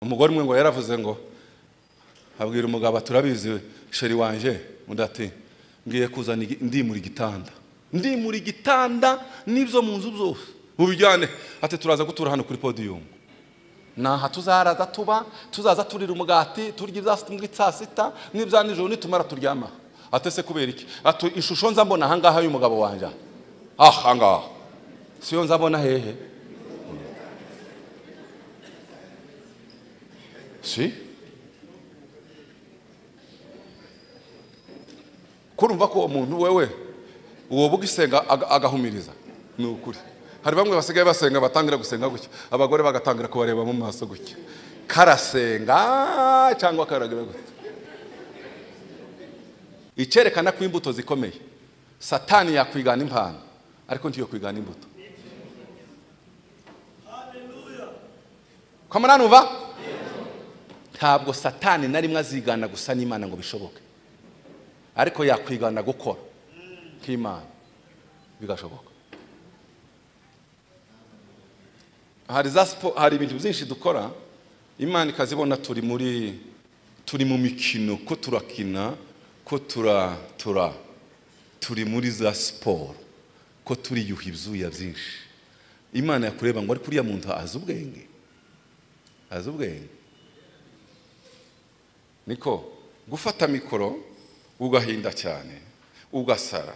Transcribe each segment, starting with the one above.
umugore umwe ngo yaravuze ngo abwira umugabo ati urabizi we, sheri wanje undi ati ngiye kuzana igi- ndimura igitanda ndimura igitanda n'ibyo mu nzu byose mubijyane ati turaza gutura hano kuri podiyumu ni aha tuzaraza tuba tuzaza turira umugati turya ibya sita muri saa sita n'ibya nijoro nitumara turyama atese kubera iki ati ishusho nza mbona ahangaha y'umugabo wanjye aha ngaha siyo nza mbona hehe si kurumva ko uwo muntu wewe uwo bwisenga aga- agahumiriza ni ukuri hari bamwe basigaye basenga batangira gusenga gutya abagore bagatangira kubareba mu maso gutya karasenga cyangwa karagira gutya icyerekana ko imbuto zikomeye satani yakwigana impano ariko ntiyo kwigana imbuto kamarani uva ntabwo satani na rimwe azigana gusa n'imana ngo bishoboke ariko yakwigana gukora nk'imana bigashoboka hari za siporo hari ibintu byinshi dukora imana ikazibona turi muri turi mu mikino ko turakina ko tura tura turi muri za siporo ko turiyuha ibyuya byinshi imana yakureba ngo ariko uriya muntu azi ubwenge azi ubwenge niko gufata mikoro ugahinda cyane ugasara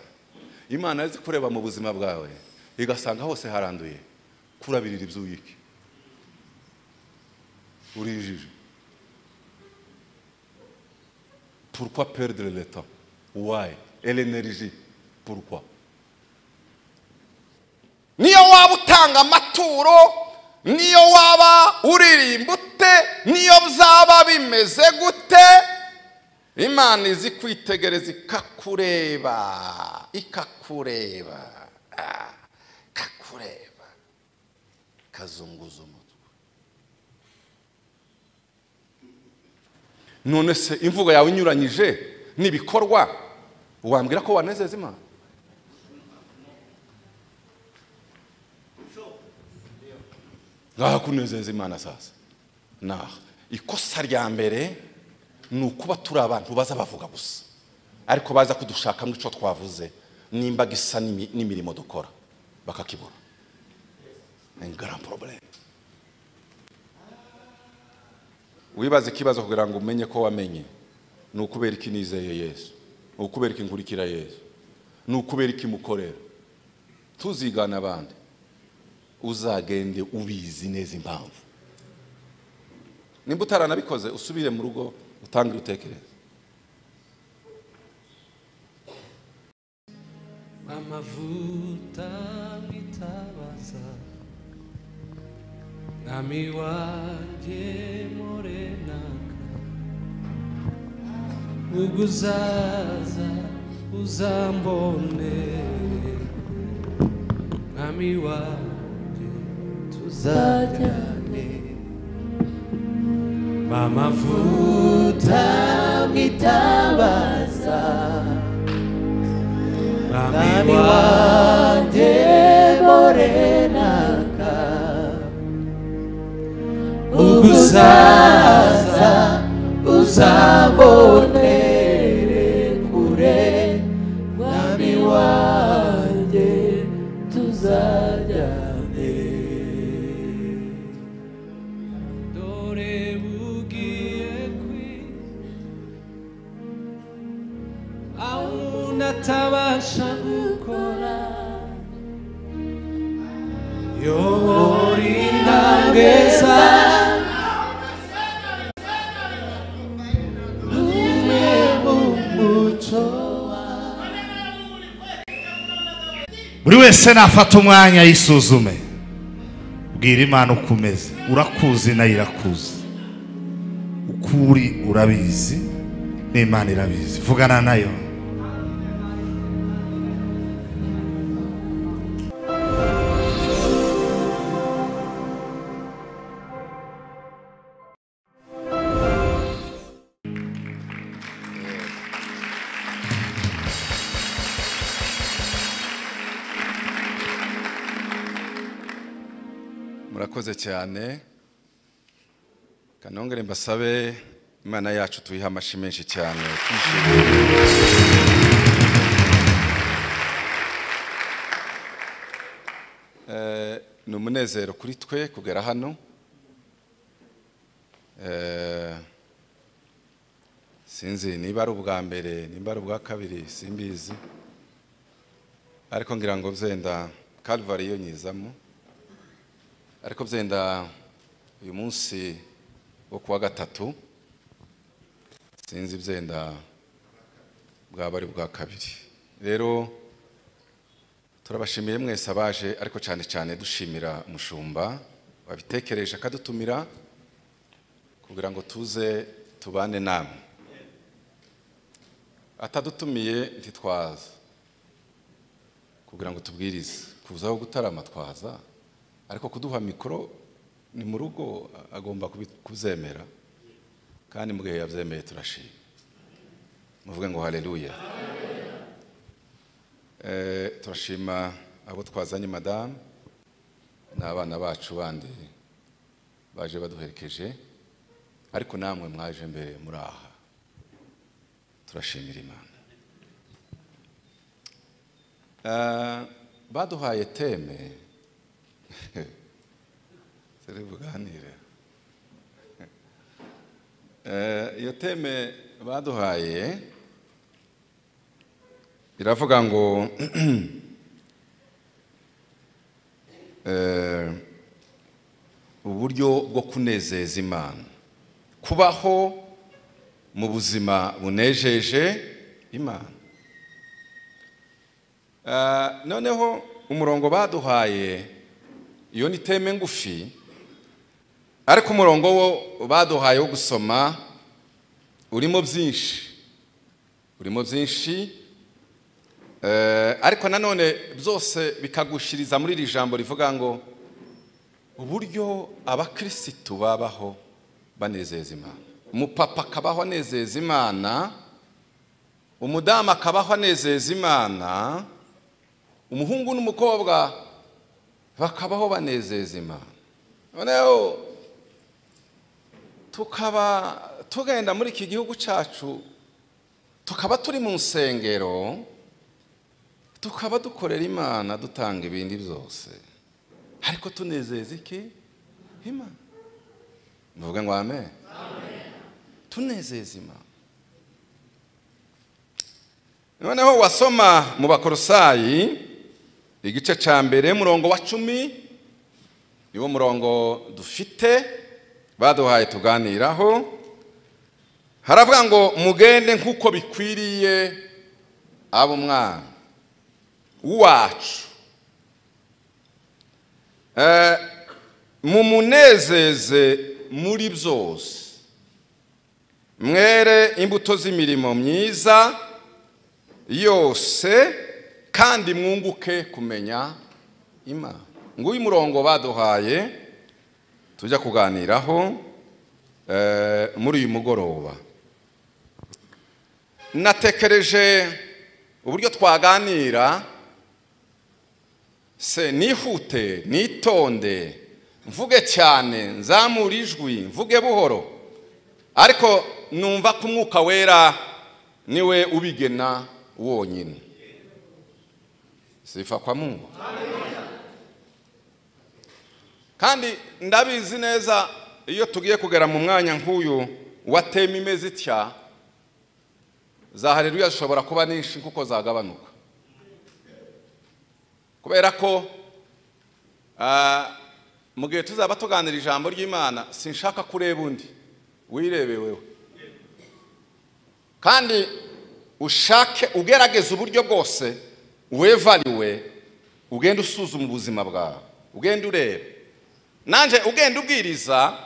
imana yazi kureba mu buzima bwawe igasanga hose haranduye kurabirira ibyuyike urijije pourquoi perdre le temps why et l'énergie pourquoi niyo waba utanga amaturo niyo waba uririmba ute niyo byaba bimeze gute imana izi kwitegereza ikakureba ikakureba ah, ikakureba ikazunguza umutwe none se imvugo yawe inyuranyije n'ibikorwa wambwira ko wanezeza imana ngaha kunezeza imana sasa naha ikosa rya mbere ni ukuba turi abantu baza bavuga gusa ariko baza kudushakamo icyo twavuze nimba gisa n'imi- n'imirimo dukora bakakibura ingara porobereme wibaza ikibazo kugira ngo umenye ko wamenye ni ukubera iki nizeye yesu ni ukubera iki nkurikira yesu ni ukubera iki mukorera tuzigana abandi uzagende ubizi neza impamvu nimba utaranabikoze usubire mu rugo utange utekereze amavuta mwitabaza mwami wanjye morenaka ubwo uzaza uzambonere mwami wanjye tuzajyane mamavuta mwitabaza mwami wanjye morenaka ugusaza uzabonere kure mwami wanjye tuzajyane dore bugiye kwira aho umuntu atabasha gukora yobora intambwe za umwe mu muco buri wese nafata umwanya yisuzume bwira imana uko umeze urakuzi nayo irakuzi uko uri urabizi n'imana irabizi vugana nayo murakoze cyane kanongere mbasabe imana yacu tuyiha amashyi menshi cyane twishimye Eh, ni umunezero kuri twe kugera hano Eh, sinzi niba ari ubwa mbere niba ari ubwa kabiri simbizi ariko ngira ngo byenda Calvary yo nyizamo ariko byenda uyu munsi wo kuwa gatatu sinzi byenda bwaba ari ubwa kabiri rero turabashimiye mwese abaje ariko cyane cyane dushimira umushumba wabitekereje akadutumira kugira ngo tuze tubane namwe atadutumiye ntitwaza kugira ngo tubwirize kuzaho gutarama twaza ariko kuduha mikoro ni mu rugo agomba kubi- kuzemera kandi mu gihe yabyemeye turashima muvuge ngo haleluya Eh, turashima abo twazanye madamu n'abana bacu bandi baje baduherekeje ariko namwe mwaje mbere muri aha turashimira imana Eh, baduhaye teme turi buganire Eh, iyo teme baduhaye iravuga ngo eh, uburyo bwo kunezeza imana kubaho mu buzima bunejeje imana Ah, noneho umurongo baduhaye iyo ni teme ngufi ariko umurongo wo baduhaye wo gusoma urimo byinshi urimo byinshi Eh, ariko nanone byose bikagushiriza muri iri jambo rivuga ngo uburyo abakirisitu babaho banezeza imana umupapa akabaho anezeza imana umudamu akabaho anezeza imana umuhungu n'umukobwa bakabaho banezeza imana noneho tukaba tugenda muri iki gihugu cyacu tukaba turi mu nsengero tukaba dukorera imana dutanga ibindi byose ariko tunezeza iki imana nuvuga ngo amen tunezeza imana noneho wasoma mu bakorosayi igice cya mbere murongo wa cumi niwo murongo dufite baduhaye tuganiraho haravuga ngo mugende nk'uko bikwiriye abo mwana wacu Eh, mumunezeze muri byose mwere imbuto z'imirimo myiza yose kandi mwunguke kumenya imana nguyu murongo baduhaye tujya kuganiraho eh, muri uyu mugoroba natekereje uburyo twaganira se nihute nitonde mvuge cyane nzamure ijwi mvuge buhoro ariko numva ko umwuka wera niwe ubigena wonyine sifa kwa mungu kandi ndabizi neza iyo tugiye kugera mu mwanya nk'uyu wa tema imeze itya za haleluya zishobora kuba nyinshi kuko zagabanuka kubera ko ah, mu gihe tuzaba tuganira ijambo ry'imana sinshaka kureba undi wirebe wewe kandi ushake ugerageze uburyo bwose wevariwe ugende usuzuma ubuzima bwawe ugende ureba nanjye ugenda ubwiriza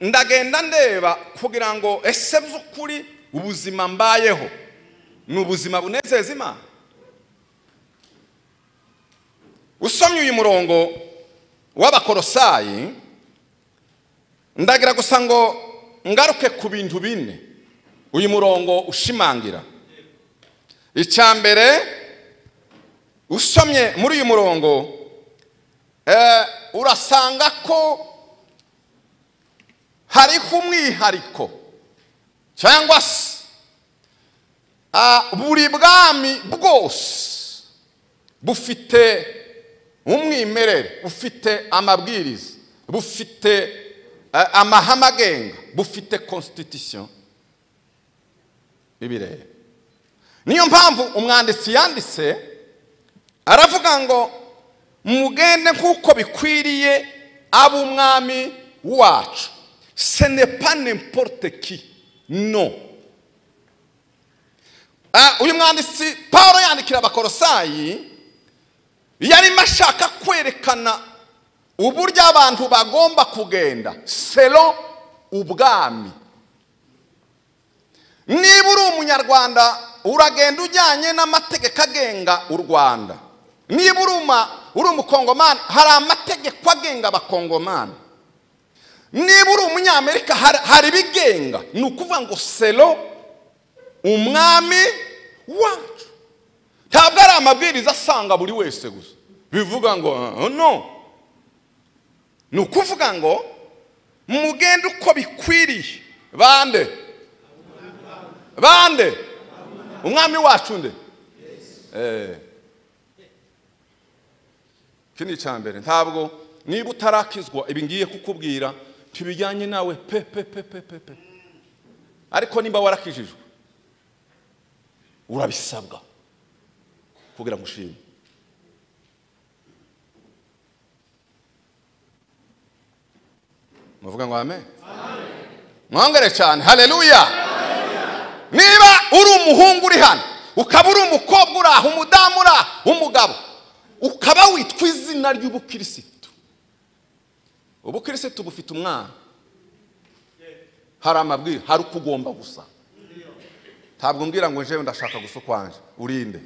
ndagenda ndeba kugira ngo ese by'ukuri ubuzima mbayeho ni ubuzima bunezeza imana usomye uyu murongo w'abakorosayi ndagira gusa ngo ngaruke ku bintu bine uyu murongo ushimangira icya mbere usomye muri uyu murongo eh, urasanga ko hariho umwihariko cyangwa se ah, buri bwami bwose bufite umwimerere bufite amabwiriza bufite eh, amahame agenga bufite constitution bibireba niyo mpamvu umwanditsi yanditse aravuga ngo mugende nk'uko bikwiriye ab'umwami wacu se ne pas n'importe qui no Ah, uyu mwanditsi paul yandikira abakorosayi yarimo ashaka kwerekana uburyo abantu bagomba kugenda selo ubwami niba uri umunyarwanda uragenda ujyanye n'amategeko agenga u rwanda niba uri uma- uri umukongomani hari amategeko agenga abakongomani niba uri umunyamerika hari- hari ibigenga ni ukuvuga ngo selo umwami wacu ntabwo ari amabwiriza asanga buri wese gusa bivuga ngo "Ah, no ni ukuvuga ngo mugende uko bikwiriye bande bande umwami wacu nde Eh. iki ni icya mbere ntabwo niba utarakizwa ibi ngiye kukubwira ntibijyanye nawe pe pe pe pe pe pe ariko niba warakijijwe urabisabwa kugira ngo ushime muvuga ngo amen mwongere cyane haleluya niba uri umuhungu uri hano ukaba uri umukobwa uri aho umudamu uri aho umugabo ukaba witwa izina ry'ubukirisitu ubukirisitu bufite umwana hari amabwiriza hari uko ugomba gusa ntabwo mbwira ngo njewe ndashaka gusa ukwanje urinde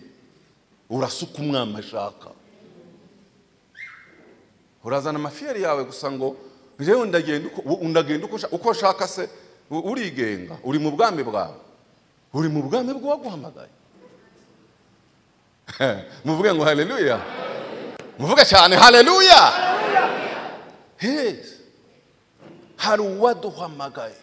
urasuka umwami ashaka urazana amafiyeri yawe gusa ngo njewe ndagenda uko- u- ndagenda uko nshaka- uko nshaka se u- urigenga uri mu bwami bwawe uri mu bwami bw'uwaguhamagaye muvuge ngo haleluya muvuge cyane haleluya heza hari uwaduhamagaye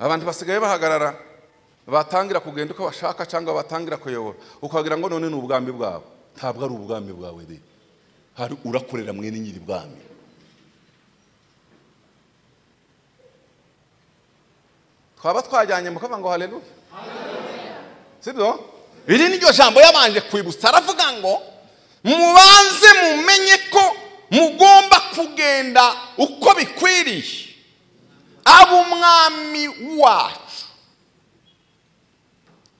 abantu basigaye bahagarara batangira kugenda uko bashaka cyangwa batangira kuyobora ukagira ngo none ni ubwami bwabo ntabwo ari ubwami bwawe de hari urakorera mwene nyiri bwami twaba twajyanye mu kavuga ngo haleluya sibyo iri ni ryo jambo yabanje kwibutsa aravuga ngo mubanze mumenye ko mugomba kugenda uko bikwiriye ab'umwami wacu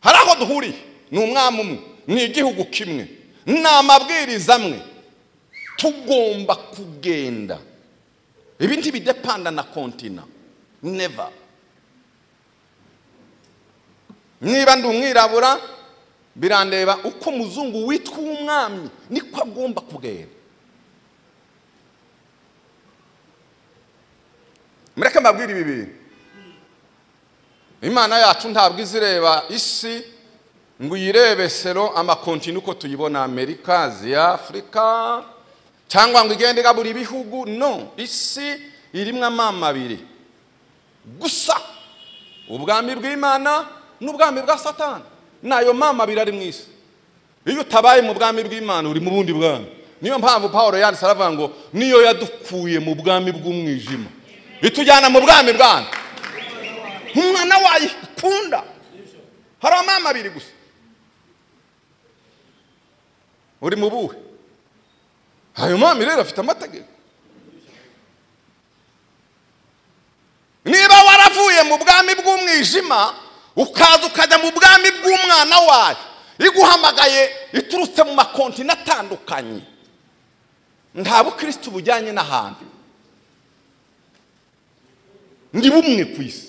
hari aho duhuriye ni umwami umwe ni igihugu kimwe ni amabwiriza amwe tugomba kugenda ibi ntibidepanda na kontina neva niba ndi umwirabura birandeba uko umuzungu witwa umwami niko agomba kugenda mureke mbabwire ibi bintu imana yacu ntabwo izireba isi ngo uyirebe sero amakontine uko tuyibona amerika aziya afurika cyangwa ngo igende igabura ibihugu no isi irimo amama abiri gusa ubwami bw'imana n'ubwami bwa satani n'ayo mama abiri ari mu isi iyo utabaye mu bwami bw'imana uri mu bundi bwami niyo mpamvu paul yanditse aravuga ngo niyo yadukuye mu bwami bw'umwijima itujyana mu bwami bwana umwana wayo ikunda hari amama abiri gusa uri mu buhe ayo mama rero afite amategeko niba waravuye mu bwami bw'umwijima ukaza ukajya mu bwami bw'umwana wayo iguhamagaye iturutse mu makontine atandukanye nta bukirisitu bujyanye n'ahantu ndi bumwe ku isi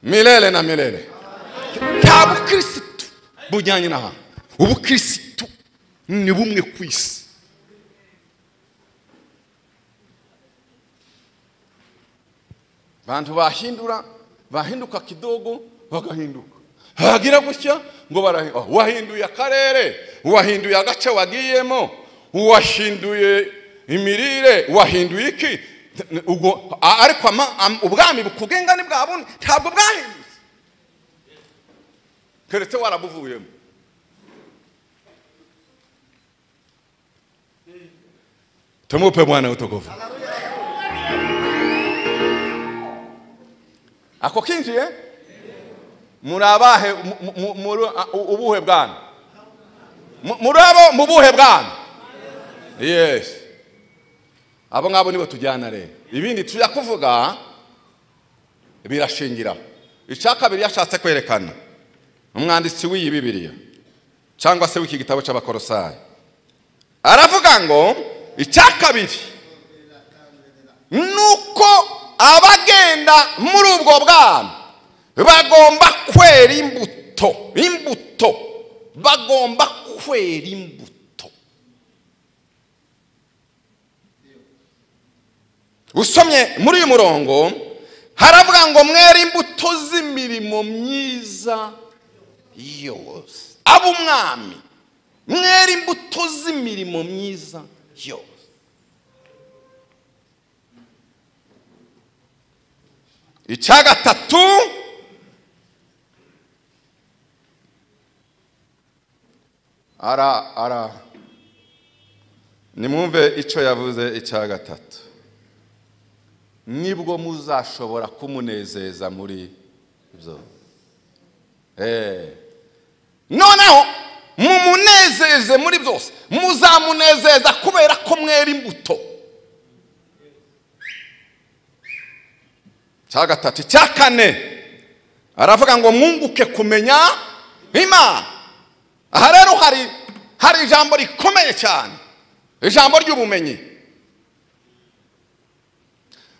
mirere na mirere nta bukirisitu bujyanye n'ahantu ubukirisitu ni bumwe ku isi bantu bahindura bahinduka kidogo bagahinduka hagira gutya ngo barahinduye uwahinduye akarere uwahinduye agace wagiyemo uwashinduye imirire uwahinduye iki ubwo a- ariko ama- am- ubwami kubw'ingane bwa bundi ntabwo bwahindutse keretse warabuvuyemo tumupe bwana utukuvu ako kinjiye muri abahe mu- mu- mu- muri a- u- ubuhe bwana Mu- muri abo mu buhe bwana yes abo ngabo nibo tujyana rero ibindi tujya kuvuga birashingira icya kabiri yashatse kwerekana umwanditsi w'iyi bibiliya cyangwa se w'iki gitabo cy'abakorosayi aravuga ngo icya kabiri nuko abagenda muri ubwo bwana bagomba kwera imbuto imbuto bagomba kwera imbuto usomye muri uyu murongo haravuga ngo mwere imbuto z'imirimo myiza yose aba umwami mwere imbuto z'imirimo myiza yose icya gatatu ara ara nimwumve icyo yavuze icya gatatu nibwo muzashobora kumunezeza muri ibyo Eh. noneho mumunezeze muri byose muzamunezeza kubera ko mwera imbuto cya gatatu cya kane aravuga ngo mwunguke kumenya imana aha rero hari hari ijambo rikomeye cyane ijambo ry'ubumenyi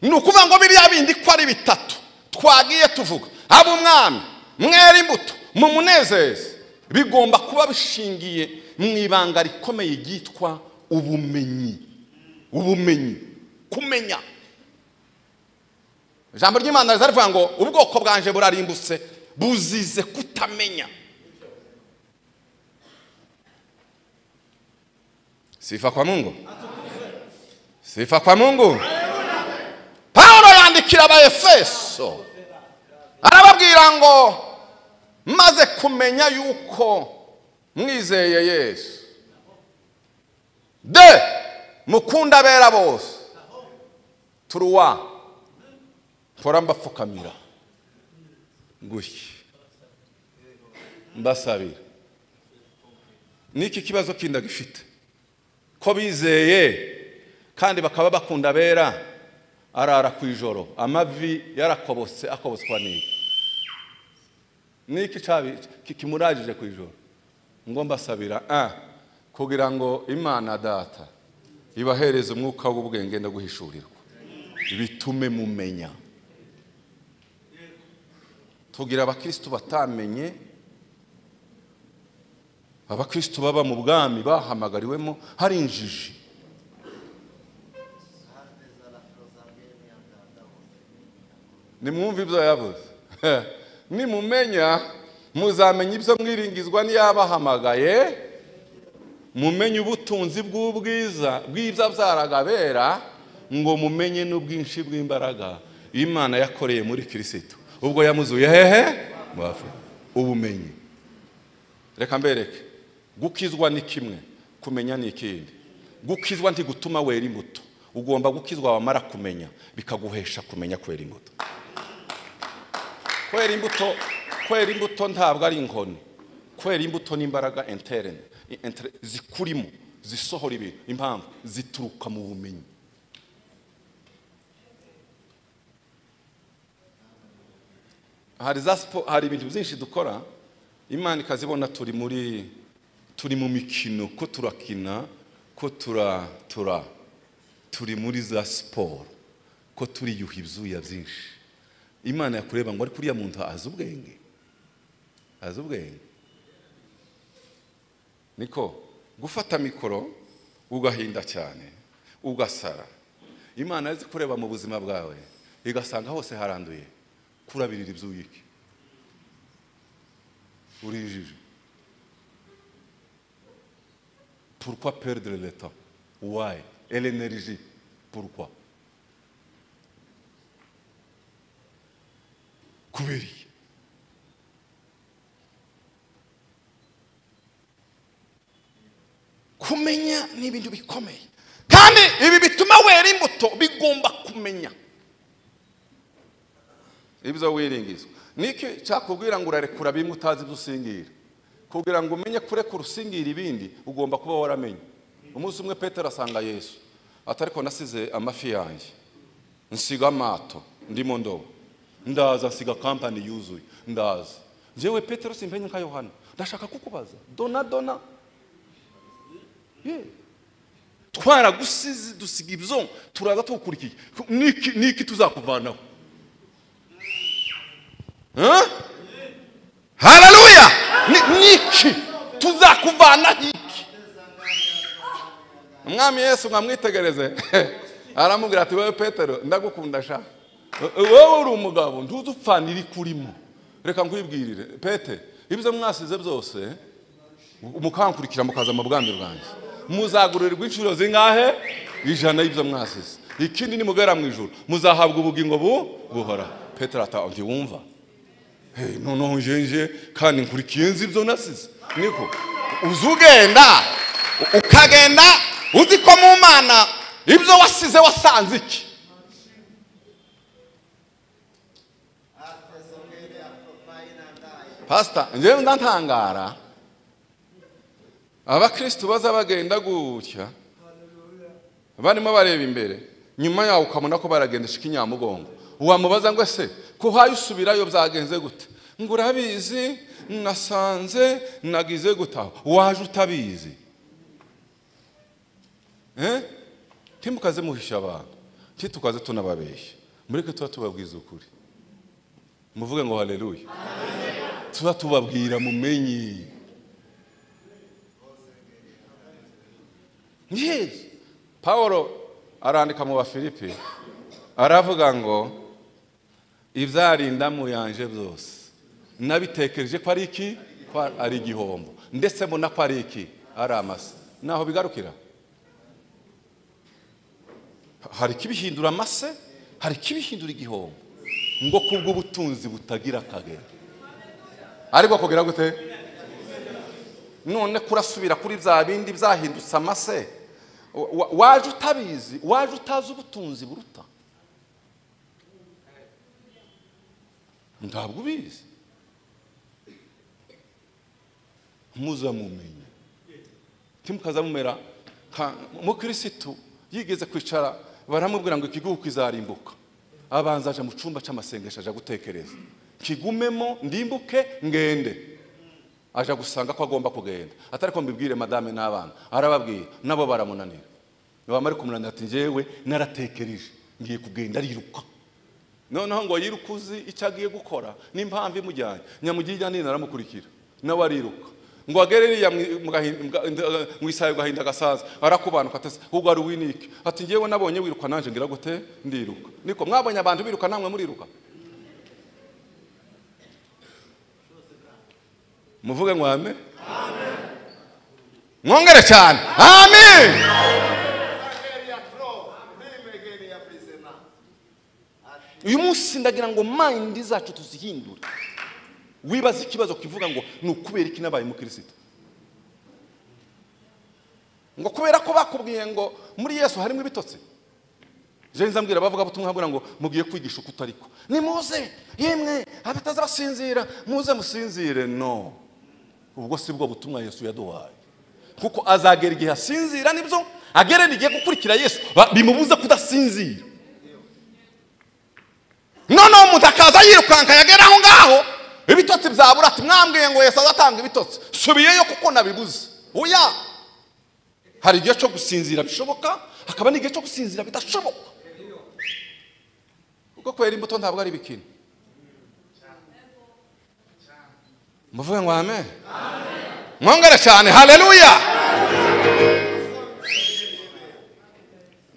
ni ukuvuga ngo biriya bindi ko ari bitatu twagiye tuvuga aba umwami mwera imbuto mu munezeze bigomba kuba bishingiye mu ibanga rikomeye ryitwa ubumenyi ubumenyi kumenya ijambo ry'imana riza rivuga ngo ubwoko bwanje burarimbutse buzize kutamenya sifa kwa mungu sifa kwa mungu pawulo yandikira abaefeso arababwira ngo maze kumenya yuko mwizeye yesu de mukunda abera bose turuwa mpora mbapfukamira gutya mbasabira n'iki kibazo kindi gifite ko bizeye kandi bakaba bakunda abera arara ku ijoro amavi yarakobotse akoboswa n'iyi n'iki cabi- ki- kimuragije ku ijoro ngo mbasabira ah, kugira ngo imana data ibahereze umwuka w'ubwenge no guhishurirwa bitume mumenya tugira abakristo batamenye abakristo baba mu bwami bahamagariwemo hari injiji nimwumve ibyo yavuze nimumenya muzamenya ibyo mwiringizwa n'iyabahamagaye mumenye ubutunzi bw'ubwiza bw'ibyo byaragabera ngo mumenye n'ubwinshi bw'imbaraga imana yakoreye muri kirisitu ubwo yamuzuye hehe Mu bapfuye. ubumenyi reka mbereke gukizwa ni kimwe kumenya ni ikindi gukizwa ntigutuma wera imbuto ugomba gukizwa wamara kumenya bikaguhesha kumenya kwera imbuto kwera imbuto kwera imbuto ntabwo ari inkoni kwera imbuto ni imbaraga interene i- inter- zikurimo zisohora ibintu impamvu zituruka mu bumenyi hari za siporo hari ibintu byinshi dukora imana ikazibona turi muri turi mu mikino ko turakina ko tura tura turi muri za siporo ko turiyuha ibyuya byinshi imana yakureba ngo ariko uriya muntu azi ubwenge azi ubwenge niko gufata mikoro ugahinda cyane ugasara imana yazi kureba mu buzima bwawe igasanga hose haranduye kurabirira ibyuya iki urijije pourquoi perdre le temps why et l'énergie pourquoi kubera iki kumenya ni ibintu bikomeye kandi ibi bituma wera imbuto bigomba kumenya ibyo wiringizwa niki cyakubwira ngo urarekura bimwe utazi ibyo usingira kugira ngo umenye kurekura usingira ibindi ugomba kuba waramenye umunsi umwe petero asanga yesu ati ariko nasize amafi yanjye nsiga amato ndimo ndobo ndaza nsiga kampani yuzuye ndaza njyewe petero simpenye nka yohana ndashaka kukubaza dona dona Yeah. twaragusize dusiga ibyo turaza tugukurikiye niki niki tuzakuvanaho Huh? haleluya Ni- niki tuzakuvanaho iki umwami yesu mwamwitegereze aramubwira ati wowe petero ndagukunda sha wowe uri umugabo ntuzi upfana iri kurimo reka nkwibwirire pete ibyo mwasize byose mukankurikira mukaza mu bwami bwanjye muzagurirwa inshuro zingahe ijana y'ibyo mwasize ikindi nimugera mu ijoro muzahabwa ubugingo bu buhora petero atangiye wumva hey, noneho njenje kandi nkurikiye nzi ibyo nasize niko uza ugenda ukagenda uzi ko mu mana ibyo wasize wasanze iki pasita njyewe ndatangara abakristo baza bagenda gutya barimo bareba imbere nyuma yaho ukabona ko baragendesha ikinyamugongo wamubaza ngo ese ko hayo usubirayo byagenze gute ngo urabizi nasanze nagize gutaha waje utabizi Eh? ntimukaze muhisha abantu ntitukaze tunababeshya mureke tuba tubabwiza ukuri muvuge ngo haleluya tuba tubabwira mumenye yes paul arandika mu bafilipi aravuga ngo ibyarindamu yanje byose nabitekereje ko ari iki ko ari igihombo ndetse mbona ko ari iki ari amase naho bigarukira hari ikibihindura amase hari ikibihindura igihombo ngo kubw'ubutunzi butagira akagero ariko kugira gute none kurasubira kuri bya bindi byahindutse amase wa- wa- waje utabizi waje utazi ubutunzi buruta ntabwo ubizi muzamumenye timukaza mumera nka mukirisitu yigeze kwicara baramubwira ngo ikigugu kizarimbuka abanza aje mu cyumba cy'amasengesho aja gutekereza kigumemo ndimbuke ngende aja gusanga ko agomba kugenda atari ko mbibwire madame n'abana arababwira nabo baramunanira bamara kumunanira ati njyewe naratekereje ngiye kugenda ariruka noneho ngo yiruke uzi icyo agiye gukora n'impamvu imujyanye nyamugirya nini aramukurikira nawe ariruka ngo agere iriya mu- mu gahinda- mu ga- nda- mu isayo gahinda gasaza arakubanuka atese ahubwo ari uwinike ati njyewe nabonye wiruka nanjye ngira gute ndiruka niko mwabonye abantu biruka namwe muriruka muvuge ngo ame mwongere cyane amen uyu munsi ndagira ngo mayindi zacu tuzihindure wibaza ikibazo kivuga ngo ni ukubera iki nabaye umukirisitu ngo kubera ko bakubwiye ngo muri yesu harimo ibitotsi jenze ambwira abavuga butumwa ngo mugiye kwigisha uko utariko nimuze yemwe abataza basinzira muze musinzire no ubwo si bwo butumwa yesu yaduhaye kuko azagera igihe asinzira nibyo agere igihe gukurikira yesu ba- bimubuza kudasinzira noneho umuntu akaza yirukanka yagera aho ngaho ibitotsi byabura ati mwambwiye ngo yesu azatanga ibitotsi subiyeyo kuko nabibuze oya hari igihe cyo gusinzira bishoboka hakaba n'igihe cyo gusinzira bidashoboka kuko kwera imbuto ntabwo ari ibikini muvuge ngo amen mwongere cyane haleluya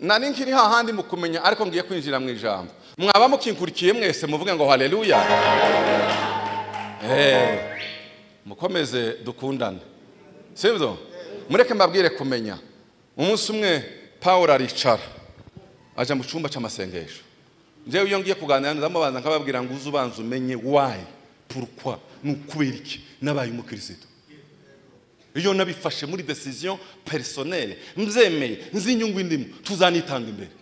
nari nkiri hahandi mu kumenya ariko ngiye kwinjira mu ijambo mwaba mukinkurikiye mwese muvuge ngo haleluya Eh. mukomeze dukundane sibyo mureke mbabwire kumenya umunsi umwe paul aricara ajya mu cyumba cy'amasengesho njyewe iyo ngiye kuganira ndamo abanza nkababwira ngo uze ubanza umenye wayi purukwa ni ukubera iki nabaye umukirisitu iyo nabifashe muri desiziyo perisonere mbyemeye nzi inyungu indimo tuzanitanga imbere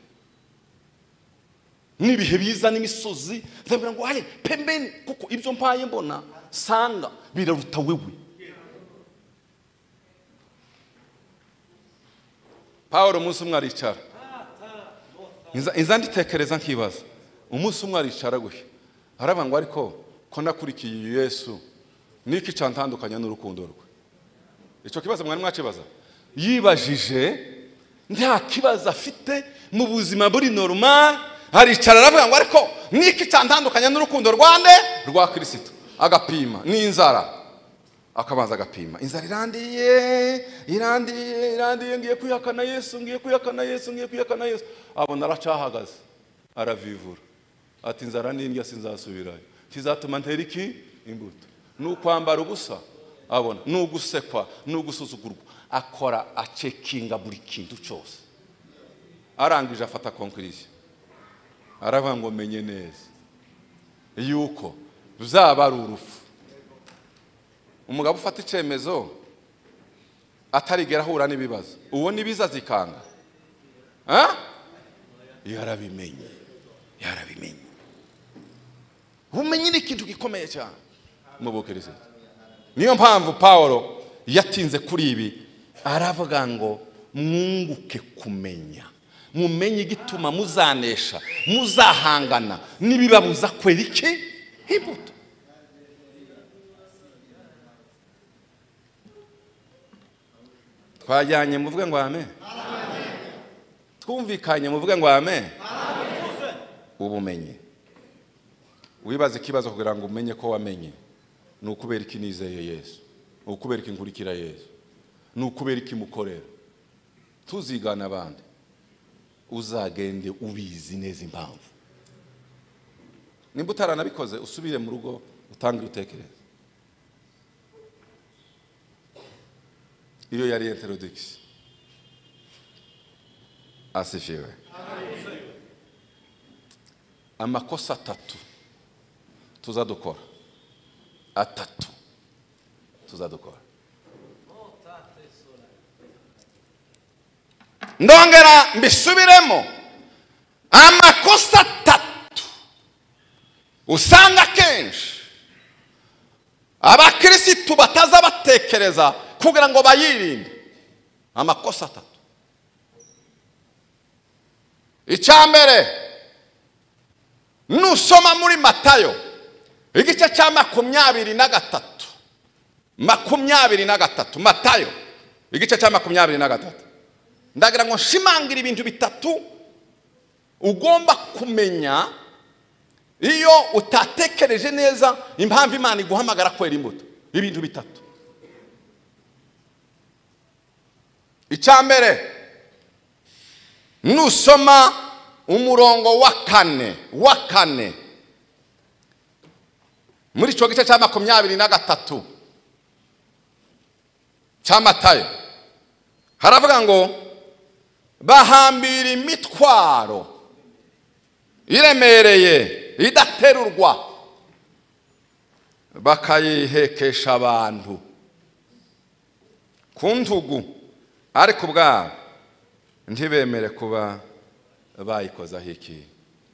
n'ibihe biza n'imisozi nzabwira ngo hare pembeni kuko ibyo mpaye mbona sanga biraruta wewe paul umunsi umwe aricara Inza- inza nditekereza nkibaza umunsi umwe aricara gutya aravuga ngo ariko ko nakurikiye yesu niki cyantandukanya n'urukundo rwe icyo kibazo mwari mwakibaza yibajije nta kibazo afite mu buzima buri normal aricara aravuga ngo ariko niki cyantandukanya n'urukundo rwande rwa kirisito agapima n'inzara akabanza agapima inzara irandiye irandiye irandiye ngiye kuyakana yesu ngiye kuyakana yesu ngiye kuyakana yesu abona aracahagaze aravivura ati inzara n'indya sinzasubirayo kizatuma ntera iki imbuto ni ukwambara ubusa abona ni ugusekwa ni ugusuzugurwa akora acekinga buri kintu cyose arangije afata konkirisiyo aravuga ngo menye neza yuko ruzaba ari urupfu umugabo ufata icyemezo atarigera ahura n'ibibazo uwo n'ibiza zikanga Ah? yarabimenye yarabimenye ubumenyi ni ikintu gikomeye cyane mu bukirisitu niyo mpamvu paul yatinze kuri ibi aravuga ngo mwunguke kumenya mumenye igituma muzanesha muzahangana n'ibibabuza kwera iki imbuto twajyanye muvuge ngo ame twumvikanye muvuge ngo ame ubumenyi wibaza ikibazo kugira ngo umenye ko wamenye ni ukubera iki nizeye yesu ni ukubera iki nkurikira yesu ni ukubera iki mukorera tuzigana abandi uzagende ubizi neza impamvu nimba utaranabikoze usubire mu rugo utange ibitekerezo iyo yari enterodikisi asifiwe amakosa atatu tuza dukora atatu tuzadukora ndongera mbisubiremo amakosa atatu usanga kenshi abakirisitu bataza batekereza kugira ngo bayirinde amakosa atatu icya mbere nusoma muri matayo igice cya makumyabiri na gatatu makumyabiri na gatatu matayo igice cya makumyabiri na gatatu ndagira ngo nshimangira ibintu bitatu ugomba kumenya iyo utatekereje neza impamvu imana iguhamagara kwera imbuto ibintu bitatu icya mbere nusoma umurongo wa kane wa kane muri icyo gice cya makumyabiri na gatatu cya matayo haravuga ngo bahambira imitwaro iremereye idaterurwa bakayihekesha abantu ku ntugu ariko ubwabo ntibemere kuba bayikozaho iki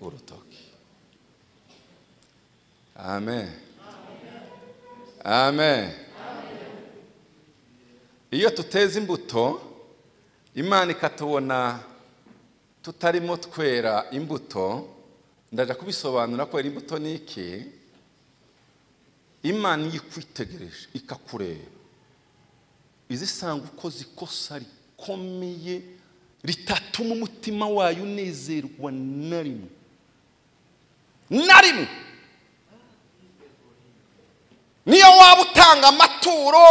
urutoki amen amen iyo tuteza imbuto imana ikatubona tutarimo twera imbuto ndaje kubisobanura ko era imbuto ni iki imana iyo ikwitegereje ikakureba izisanga ukoze ikosa rikomeye ritatuma umutima wayo unezerwa na rimwe na rimwe niyo waba utanga amaturo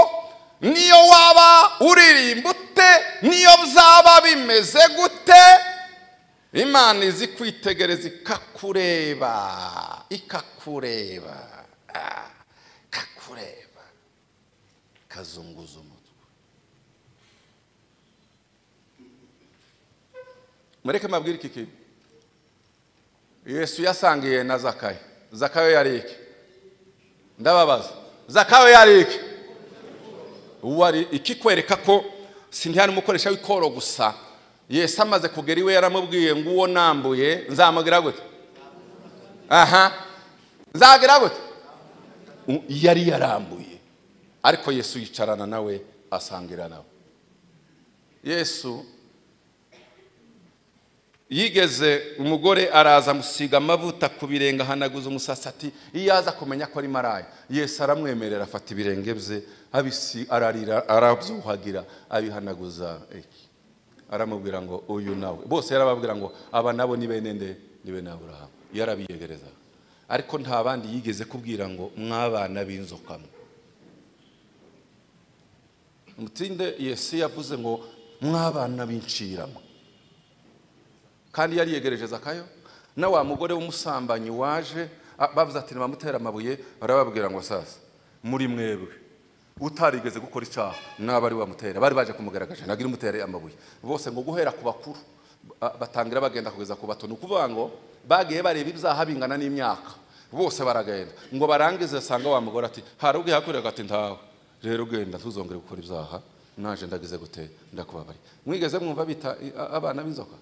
niyo waba uririmba ute niyo byaba bimeze gute imana izi kwitegereza ikakureba ikakureba ah, ikakureba ikazunguza umutwe mureke mabwire iki kintu yesu yasangiye na zakayo zakayo yari iki ndababaza zakayo yari iki wari ikikwereka ko sintihari umukoresha w'ikoro gusa yesu amaze kugera iwe yaramubwiye ngo uwo nambuye nzamugira gute aha nzagira gute U- yari yarambuye ariko yesu yicarana nawe asangira nawe yesu yigeze umugore araza amusiga amavuta ku birenge ahanaguza umusatsi ati iyo aza kumenya ko ari maraya yesu aramwemerera afata ibirenge bye abisi ararira arabyuhagira abihanaguza iki aramubwira ngo uyu nawe bose yarababwira ngo aba nabo ni bene nde ni bene aburahamu yarabiyegereza ariko nta bandi yigeze kubwira ngo mwabana b'inzokamwe umutinde yesu yavuze ngo mwabana b'inciramo kandi yari yegereje zakayo na wa mugore w'umusambanyi waje a- bavuze ati nibamutere amabuye barababwira ngo sasa muri mwebwe utarigeze gukora icyaha n'abari bamutera bari baje kumugaragaza nagira umutere amabuye bose ngo guhera ku bakuru ba- batangira bagenda kugeza ku bato ni ukuvuga ngo bagiye bareba ibyaha bingana n'imyaka bose baragenda ngo barangize asanga wa mugore ati hari ubwo yakoreraga ati ntawe rero ugenda ntuzongere gukora ibyaha naje ndagize gute ndakubabariye mwigeze mwumva bita i- a- abana b'inzoka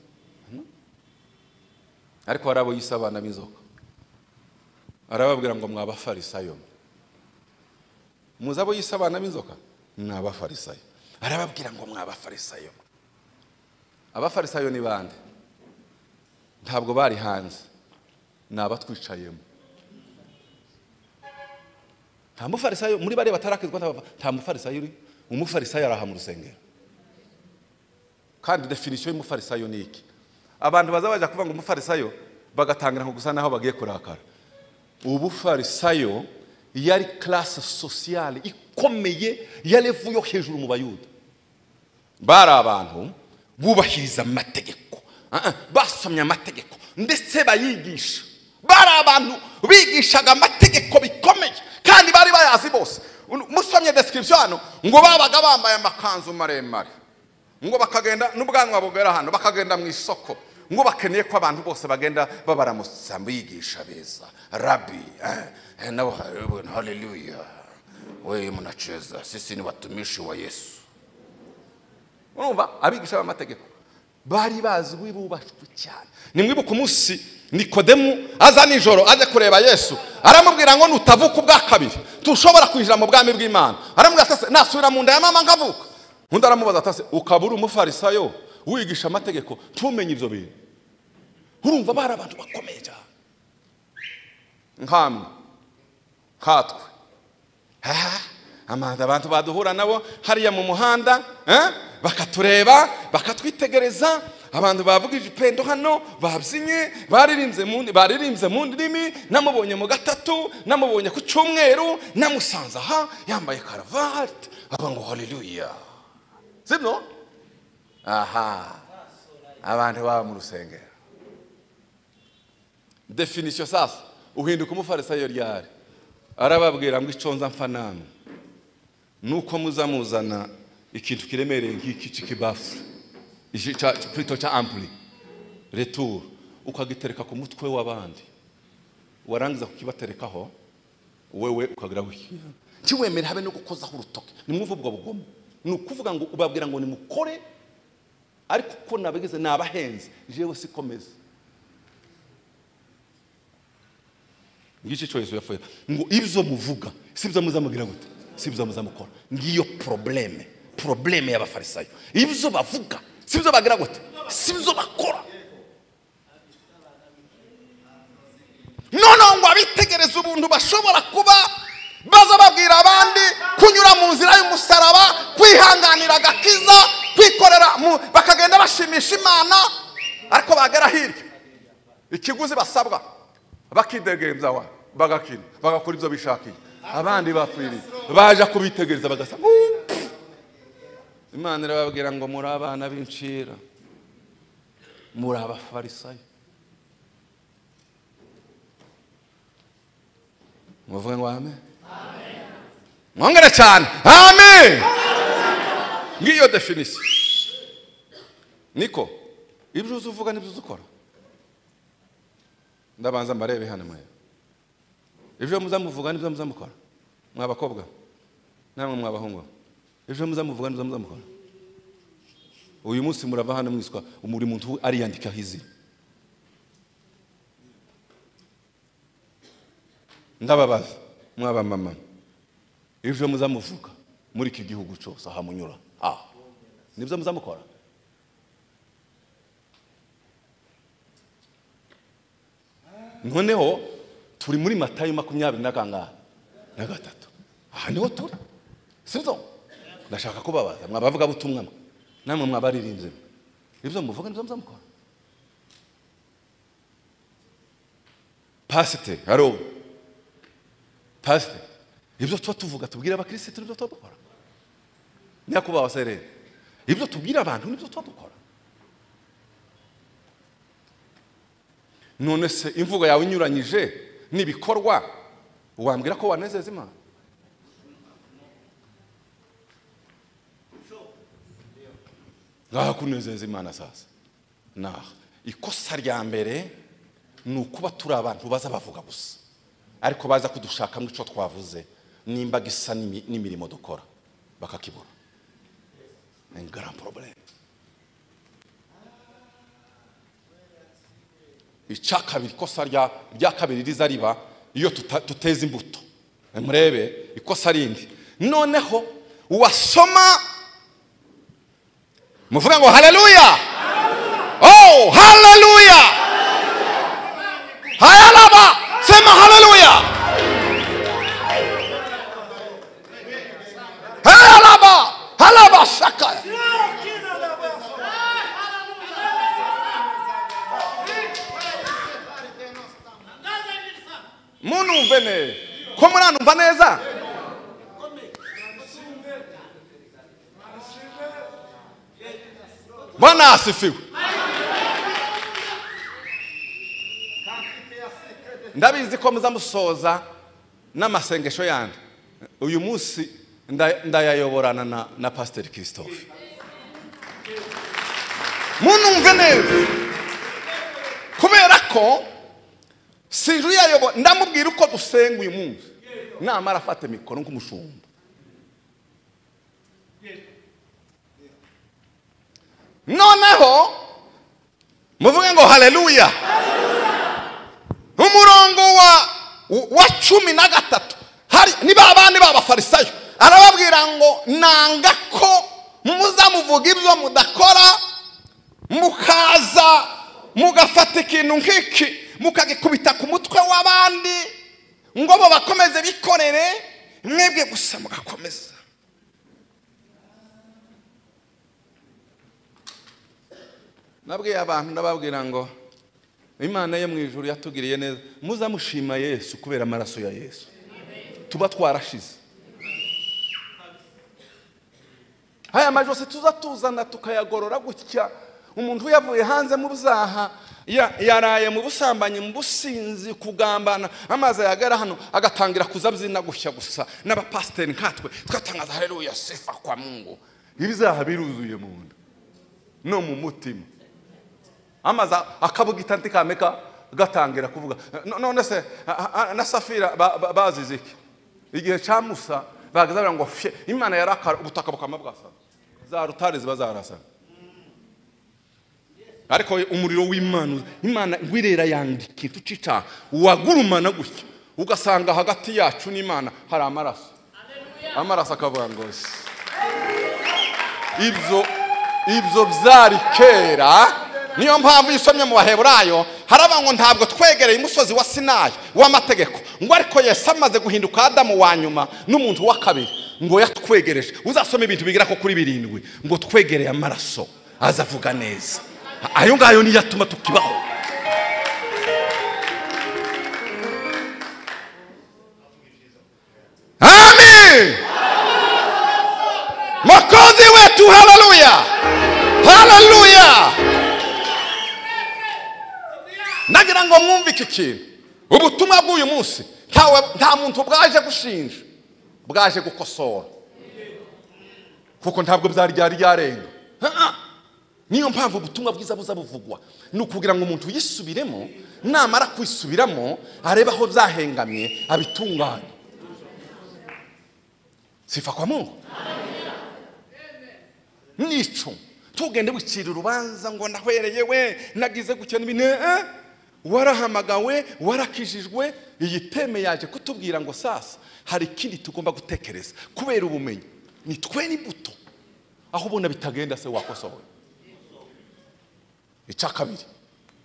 ariko hari abo yise abana b'inzoka arababwira ngo mwabafarisayo muzi abo yise abana b'inzoka ni abafarisayo arababwira ngo mwabafarisayo abafarisayo ni bande ntabwo bari hanze ni abatwicayemo nta mufarisayo muri bariya batarakizwa nta- nta mufarisayo uri umufarisayo ari aha mu rusengero kandi definisiyo y'umufarisayo ni iki abantu baza bajya kuvuga ngo umufarisayo bagatangira nko gusa naho bagiye kurakara ubufarisayo yari classe sociale ikomeye yarevu yo hejuru mu bayuda bari abantu bubahiriza amategeko ah, ah, basomye amategeko ndetse bayigisha bari abantu bigishaga amategeko bikomeye kandi bari bayazi bose Un- musomye description hano ngo babaga bambaye amakanzu maremare ngo bakagenda n'ubwanwa bugera hano bakagenda mu isoko ngo bakeneye ko abantu bose bagenda babaramutsa bigisha beza rabi eh, eh, nabo haleluya we mnacheza sisi ni watumishi wa yesu urumva abigisha b'amategeko bari bazwi bubashwe cyane nimwibuka umunsi nikodemu aza nijoro aje kureba yesu aramubwira ngo nutavuka ubwa kabiri tushobora kwinjira mu bwami bw'imana aramubwira ati "Ese nasubira mu nda ya mama nkavuka undi aramubaza ati "Ese ukaba uri umufarisayo wigisha amategeko ntumenye ibyo bintu urumva bari abantu bakomeye cyane nkamwe nkatwe aha amanda abantu baduhura nabo hariya mu muhanda eh? bakatureba bakatwitegereza abantu bavugije ipendo hano babyinnye baririmbye mu baririmbye mu ndimi namubonye mu gatatu namubonye ku cyumweru namusanze aha yambaye karavati avuga ngo haleluya sibyo aha abantu baba mu rusengero definisiyo sasa uhinduka umufarisayo ryari arababwira ngo icyo nza mfa namwe ni uko muza muzana ikintu kiremereye nk'iki cy'ikibafu iki cya- purito cya ampuri returu ukagitereka ku mutwe w'abandi warangiza kukibaterekaho wewe ukagira gutya ntiwemere habe no gukozaho urutoki nimwumve ubwo bugomo ni ukuvuga ngo ubabwira ngo nimukore ariko uko nabagize ni abahenze jewe sikomeza ngicyo cyo Yesu yapfuye ngo ibyo muvuga si byo muzamugira gute si byo muzamukora ngiyo probleme probleme y'abafarisayo ibyo bavuga si byo bagira gute si byo bakora noneho ngo abitegereze ubuntu bashobora kuba baza babwira abandi kunyura mu nzira y'umusaraba kwihanganira agakiza kwikorera mu- bakagenda bashimisha imana ariko bagera hirya ikiguzi basabwa bakidegemza wa bagakina bagakora ibyo bishakiye abandi bapfiriye baje kubitegereza bagasa "Uuu, pfu." imana irababwira ngo muri abana b'incira muri abafarisayo muvuge ngo ame mwongere cyane amen ngiyo definisiyo niko ibyo uzi uvuga n'ibyo uzi ukora ndabanza mbarebe hano mwe ibyo muza muvuga n'ibyo muza mukora mwa bakobwa namwe mwa bahungu ibyo muza muvuga n'ibyo muza mukora uyu munsi murava hano mwiswa buri muntu ariyandika hizi ndababaza mwabamama ibyo muza muvuga muri iki gihugu cyose aha munyura aha nibyo muza mukora noneho turi muri matayo makumyabiri na kangahe na gatatu aha niho turi si byo ndashaka kubabaza mwabavuga butumwa mwe namwe mwabaririmbye mwe ibyo muvuga nibyo muza mukora pasiteri haro pasiteri ibyo tuba tuvuga tubwira abakirisitu nibyo tuba dukora nyakubahwa serere ibyo tubwira abantu nibyo tuba dukora none se imvugo yawe inyuranyije n'ibikorwa wambwira ko wanezeza imana ngaha kunezeza imana sasa naha ikosa rya mbere ni ukuba turi abantu baza bavuga gusa ariko baza kudushakamo icyo twavuze nimba gisa n'imi- n'imirimo dukora bakakibura ni grand problème icya kabiri ikosa rya rya kabiri riza riba iyo tuta- tuteza imbuto murebe ikosa rindi noneho uwasoma muvuga ngo haleluya oh haleluya hayalaba sema haleluya hayalaba halaba shakaya munumve neza ko muranumva neza bwana asifiwe ndabizi ko muza musoza n'amasengesho yandi uyu munsi nda- ndayayoborana na, na pasiteri christophe munumve neza kubera ko sinzi uyayobora ndamubwira uko dusenga uyu munsi namara afate mikoro nk'umushumba noneho muvuge ngo haleluya umurongo wa wa cumi na gatatu hari ni ba bandi b'abafarisayo arababwira ngo nanga ko muza muvuga ibyo mudakora mukaza mugafata ikintu nk'iki mukagikubita ku mutwe w'abandi ngo bo bakomeze bikorere mwebwe gusa mugakomeza nabwiye abantu ndababwira ngo imana yo mu ijuru yatugiriye neza muzamushima yesu kubera amaraso ya yesu tuba twarashize haya majosi tuza tuzana tukayagorora gutya umuntu yavuye hanze mu byaha ya- yaraye mu busambanyi mu businzi kugambana amazi ayagera hano agatangira kuzabyina gushya gusa n'abapasiteri nkatwe twatangaza haleluya sifa kwa mungu ibyaha biruzuye mu nda no mu mutima amazi akabugita ntikameka gatangira kuvuga No- none se a- a- na safira ba- ba- bazize iki igihe cya musa bagazagira ngo fye imana yarakara ubutaka bukama bwasana za rutare ziba zarasana ariko umuriro w'imana imana wirera yandika ikintu cy'icyaha wagurumana gutya ugasanga hagati yacu n'imana hari amaraso amaraso akavuga ngo se ibyo ibyo byari kera niyo mpamvu iyo usomye mu baheburayo haraba ngo ntabwo twegereye umusozi wa sinayi w'amategeko ngo ariko yesu amaze guhinduka adamu wa nyuma n'umuntu wa kabiri ngo yatwegereje uzasoma ibintu bigera ko kuri birindwi ngo twegereye amaraso azavuga neza ayo ngayo niyo atuma tukibaho amen makozi wetu haleluya haleluya nagira ngo mwumve iki kintu ubutumwa bw'uyu munsi ntawe nta muntu bwaje gushinja bwaje gukosora kuko ntabwo byari byari byarenga Ha-ha. niyo mpamvu ubutumwa bwiza buza buvugwa ni ukugira ngo umuntu yisubiremo namara kwisubiramo arebe aho byahengamye abitunganye sifa kwa mungu nico tugende wicira urubanza ngo nahwereye we nagize gukena ibintu eh, eh. warahamagawe warakijijwe iyi teme yaje kutubwira ngo sasa hari ikindi tugomba gutekereza kubera ubumenyi ni twe n'imbuto aho ubona bitagenda se wakosowe icya kabiri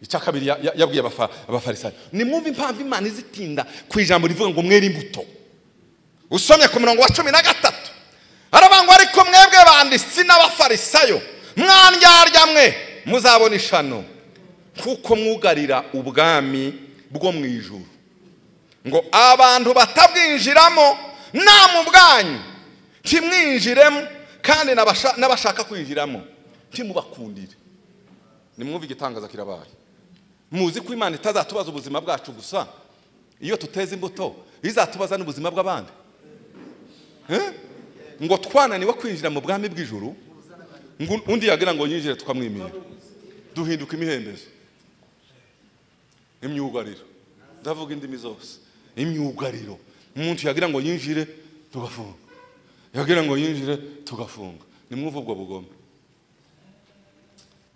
icya kabiri ya- ya- yabwiye abafa- abafarisayo nimwumve impamvu imana izitinda ku ijambo rivuga ngo mwere imbuto usomye ku murongo wa cumi na gatatu aravuga ngo ariko mwebwe banditsi n'abafarisayo mwandyarya mwe muzabona ishano kuko mwugarira ubwami bwo mu ijuru ngo abantu batabwinjiramo nta mu bwanyu ntimwinjiremo kandi n'abasha- n'abashaka kwinjiramo ntimubakundire nimwumve igitangaza kirabaye muzi ko imana itazatubaza ubuzima bwacu gusa iyo tuteza imbuto izatubaza n'ubuzima bw'abandi Eh? ngo twananiwe kwinjira mu bwami bw'ijuru ngo undi yagira ngo yinjire tukamwimira duhinduka imihembezo imyugariro ndavuga indimi zose imyugariro umuntu yagira ngo yinjire tugafunga yagira ngo yinjire tugafunga nimwumve ubwo bugome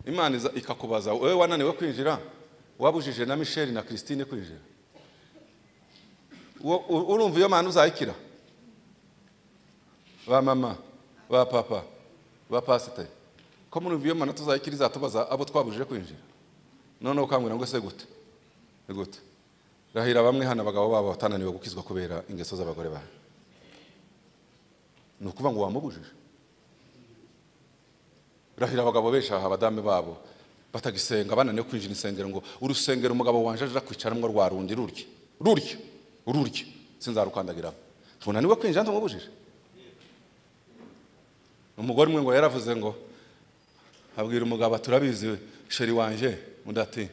imana iza ikakubaza wowe wananiwe kwinjira wabujije na misheli na christine kwinjira Wo- u- urumva iyo mana uzayikira ba mama ba papa ba pasiteri ko muri iyo mana tuzayikira izatubaza abo twabujije kwinjira noneho ukambwira ngo se gute Ni gute rahira bamwe hano abagabo babo batananiwe gukizwa kubera ingeso z'abagore bawe ni ukuvuga ngo wamubujije rahira abagabo benshi aha abadamu babo batagisenga bananiwe kwinjira insengero ngo urusengero umugabo wanje aje kwicaramo rwa rundi rurya rurya rurya sinzarukandagiramo tunaniwe kwinjira ntumubujije umugore umwe ngo yaravuze ngo abwira umugabo ati urabizi we, sheri wanje undi ati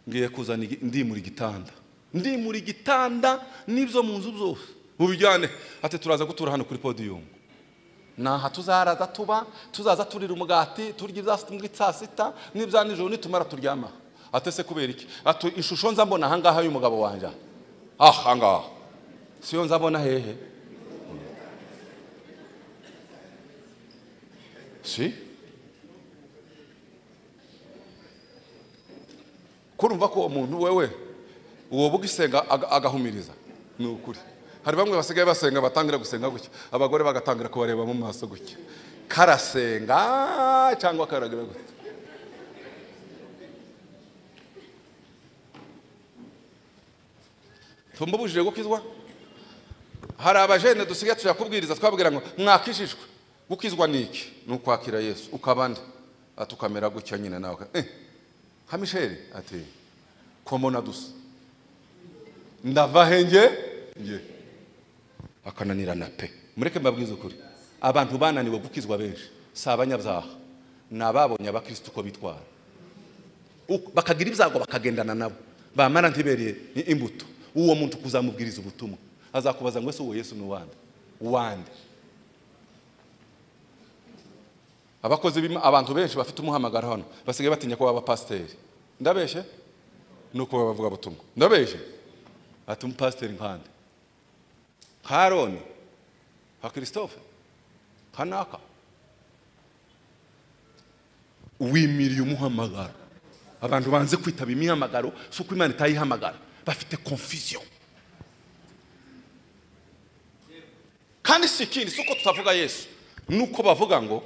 ngiye kuzana igi- ndimura igitanda ndimura igitanda n'ibyo mu nzu byose mubijyane ati turaza gutura hano kuri podiyumu naha tuzaraza tuba tuzaza turira umugati turya ibya muri saa sita n'ibya nijoro nitumara turyama ati se kubera iki ati ishusho nza mbona ahangaha y'umugabo wanjye aha. aha ngaha siyo nza mbona hehe si kurumva ko uwo muntu wewe uwo bwisenga aga- agahumiriza ni ukuri hari bamwe basigaye basenga batangira gusenga gutya abagore bagatangira kubareba mu maso gutya karasenga cyangwa karagira gutya tumubujije gukizwa hari abajene dusigaye tuyakubwiriza twabwira ngo mwakijijwe gukizwa ni iki ni ukwakira yesu ukaba nde ati ukamera gutya nyine nawe eh, nka misheli ati komona dusa ndava henge nge akananirana pe mureke mbabwize ukuri abantu bananiwe gukizwa benshi si abanyabyaha ni ababonye abakirisitu uko bitwara Uko- bakagira ibyago bakagendana nabo bamara ntibereye i- imbuto uwo muntu kuzamubwiriza ubutumwa azakubaza ngo ese uwo yesu ni uwande uwande abakozi b'Ima- abantu benshi bafite umuhamagaro hano basigaye batinya ko baba pasiteri ndabeshye ni uko baba bavuga butumwa ndabeshye ati umupasiteri nkande nka aroni nka christophe nka naka wimiriye umuhamagaro abantu banze kwitaba imihamagaro si uko imana itayihamagara bafite confusion kandi si ikindi si uko tutavuga yesu ni uko bavuga ngo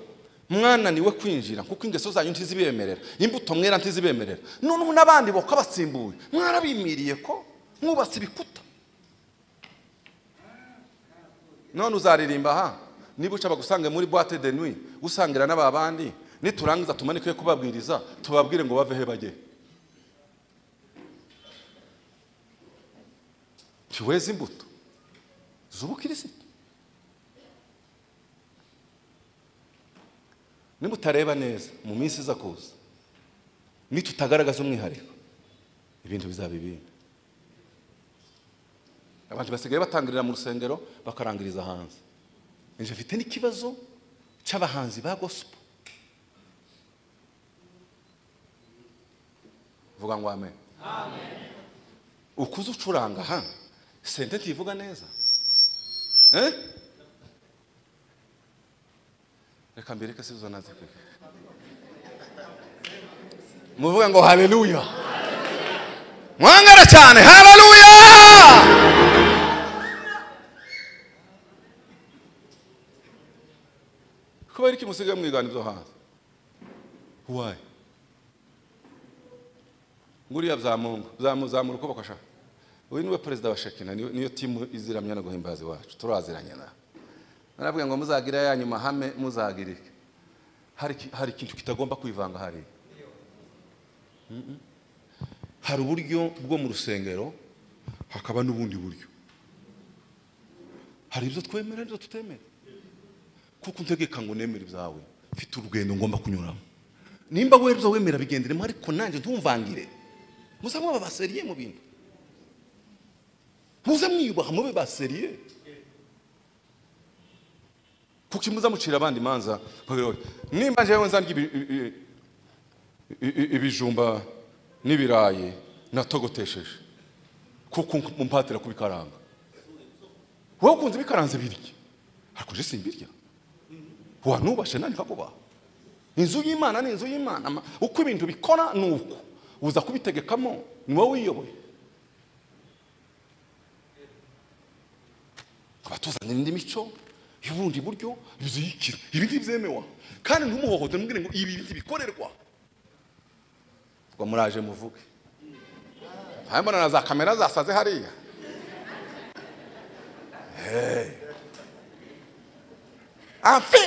mwananiwe kwinjira kuko ingeso zanyu ntizibemerera imbuto mwera ntizibemerera noneho n'abandi boka basimbuye mwarabimiriye ko mwubatse ibikuta none uzaririmba aha niba uca bagusange muri boite de nuit usangira n'aba bandi niturangiza tumanike kubabwiriza tubabwire ngo bave he bajye ntiweze imbuto z'ubukirisitu nimutareba neza mu minsi iza kuza nitutagaragaza umwihariko ibintu bizaba ibindi abantu basigaye batangirira mu rusengero bakarangiriza hanze nje mfite n'ikibazo cy'abahanzi ba gospel vuga ngo amen ukuze ucuranga ha sente ntivuga neza eh reka mbireke sizo naze kwe muvuge ngo haleluya mwangara cyane haleluya kubera iki musigaye mwigana ibyo hanze why nguriya byamunga byamuzamura uko bakasha uyu niwe perezida wa shekina niyo niyo timu iziramya no guhimbaza iwacu turaziranye na narabwiye ngo muzagira ya nyuma hame muzagira iki hari iki- hari ikintu kitagomba kwivanga hariya Mhm. hari uburyo bwo mu rusengero hakaba n'ubundi buryo hari ibyo twemera n'ibyo tutemera kuko untegeka ngo nemere ibyawe mfite urugendo ngomba kunyuramo nimba wera ibyo wemera bigenderemo ariko nanjye ntumvangire muze mwaba baseriye mu bintu muze mwiyubaha mube baseriye kuko muza mucira abandi imanza bavuga bati, nimba njyewe nzarya ibi- ibi- ibi- i- i- ibijumba n'ibirayi natogotesheje kuko mumpatira kubikaranga wowe ukunze bikaranze birya ariko nje simbirya wanubashe nani kakubaha inzu y'imana ni inzu y'imana Ama- uko ibintu bikora ni uko uza kubitegekamo ni wowe wiyoboye abatuzanira indi mico y'ubundi buryo biziyikira ibi ntibyemewa kandi ntumuhohote mubwire ngo ibi ntibikorerwa ngo muraje muvuge mbona na za kamera zasaze hariya afe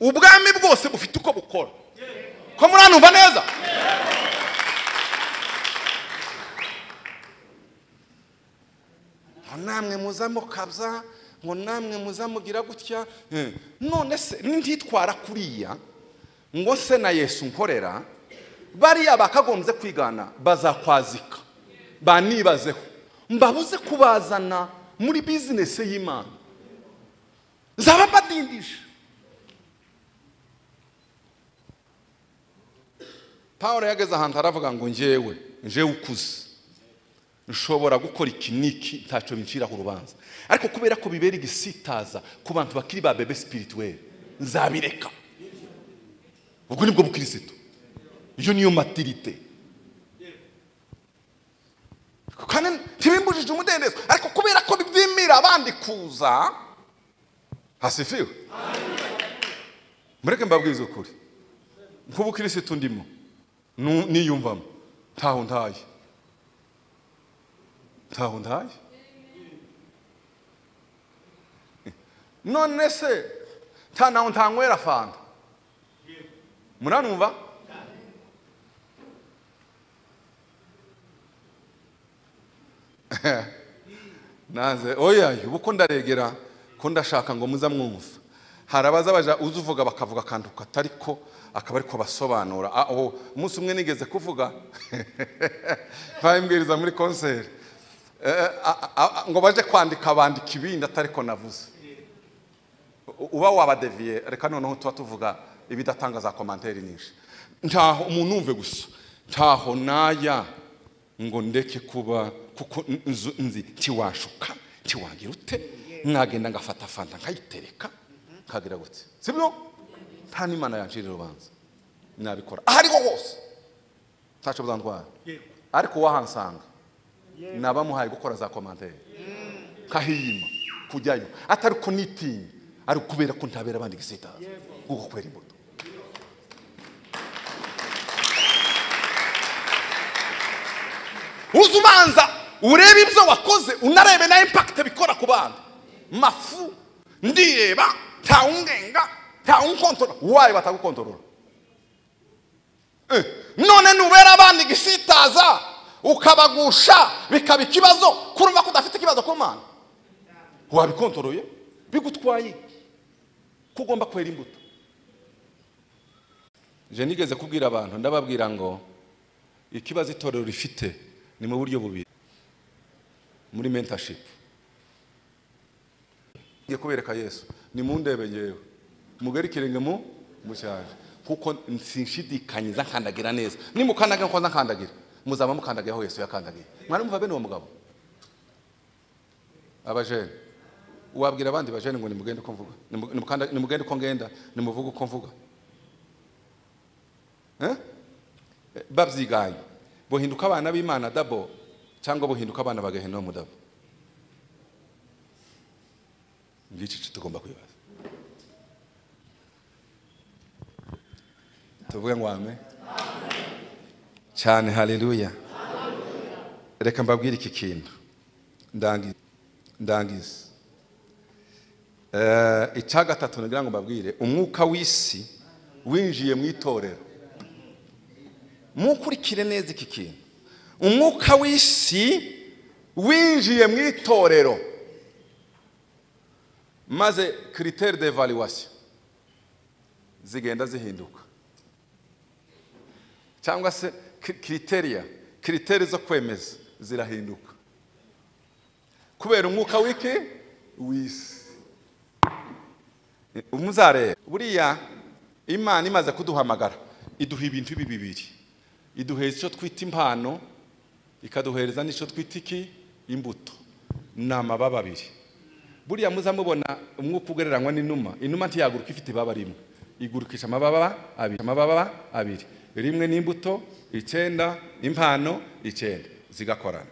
ubwami bwose bufite uko bukora ko muranumva neza ngo namwe muza mukabya ngo namwe muza mugira gutya Eh, none se ntitwara kuriya ngo se na yesu nkorera bariya bakagombye kwigana bazakwazika banibazeho mbabuze kubazana muri bizinesi y'imana nzaba mbadindije paul yageze ahantu aravuga ngo njyewe njyewe ukuze nshobora gukora iki n'iki ntacyo binciraho urubanza ariko kubera ko bibera igisitaza ku bantu bakiri ba bebe sipirituweli nzabireka ubwo nibwo bukirisitu iyo niyo matirite kandi ntibimbujije umudendezo ariko kubera ko bibyimira abandi kuza hasifiwe mureke mbabwize ukuri nk'ubukirisitu ndimo nu- niyumvamo ntaho ntaye ntaho ndaye none se nta naho ntanywera fanta muranumva nanze oya ubu ko ndaregera ko ndashaka ngo muza mwumva hari abaza baja uza uvuga bakavuga akantu katari ko akaba ariko basobanura Ah, oh, umunsi umwe nigeze kuvuga bayimbwiriza muri konseri Eh, a- a- a- ngo baje kwandika bandika ibindi atariko navuze U- uba wabadeviye reka noneho tuba tuvuga ibidatanga za komanteri nyinshi ntaho umuntu umve gusa ntaho naya ngo ndeke kuba kuko n- nzu- nzi ntiwashuka ntiwagira ute nagenda ngafata fanta nkayitereka nkagira gute sibyo nta n'imana yancirira urubanza nabikora aho ariho hose ntacyo buzantwara ariko wahansanga nabamuhaye gukora za komantere kahiyima kujyayo atari ko nitinye ari ukubera ko ntabera abandi gisitaza kuko kubera imbuto uza ubanza urebe ibyo wakoze unarebe na impakite bikora ku bandi mafu ndireba ntawungenga ntawunkontorora wayo batagukontorora none nubera abandi igisitaza ukabagusha bikaba ikibazo kurumva ko udafite ikibazo ku mana wabikontoroye bigutwaye ko ugomba kwera imbuto je nigeze kubwira abantu ndababwira ngo ikibazo itorero rifite ni mu buryo bubiri muri mentorship ngiye kubereka yesu nimundebe ngewe mugari ikirenge mu mushaje kuko sinshidikanyiza nkandagira neza nimukandagira nkoza nkandagira muzaba mukandagira aho yesu yakandagiye mwaramumva bene uwo mugabo abajene wabwira abandi bajene ngo nimugende uko mvuga Nimu- nimukanda- nimugende uko ngenda nimuvuge uko mvuga Eh? Eh, babyiganye buhinduka abana b'imana dabo cyangwa buhinduka abana ba gehinomu dabo ngiki cyo tugomba kwibaza tuvuge ngo ame cyane haleluya reka mbabwire iki kintu ndangiza ndangiza Eh, icya gatatu ngira ngo mbabwire umwuka w'isi winjiye mu itorero mukurikire neza iki kintu umwuka w'isi winjiye mu itorero maze critère d'evaluation zigenda zihinduka cyangwa se cri- criteria critère zo kwemeza zirahinduka kubera umwuka w'iki w'isi umuzareba buriya imana imaze kuduhamagara iduha ibintu ibi bibiri iduhereza icyo twita impano ikaduhereza n'icyo twita iki imbuto ni amababa abiri buriya muza mubona umwuka ugereranywa n'inuma inuma ntiyaguruka ifite ibaba rimwe igurukisha amababa abiri amababa abiri rimwe n'imbuto icyenda impano icyenda zigakorana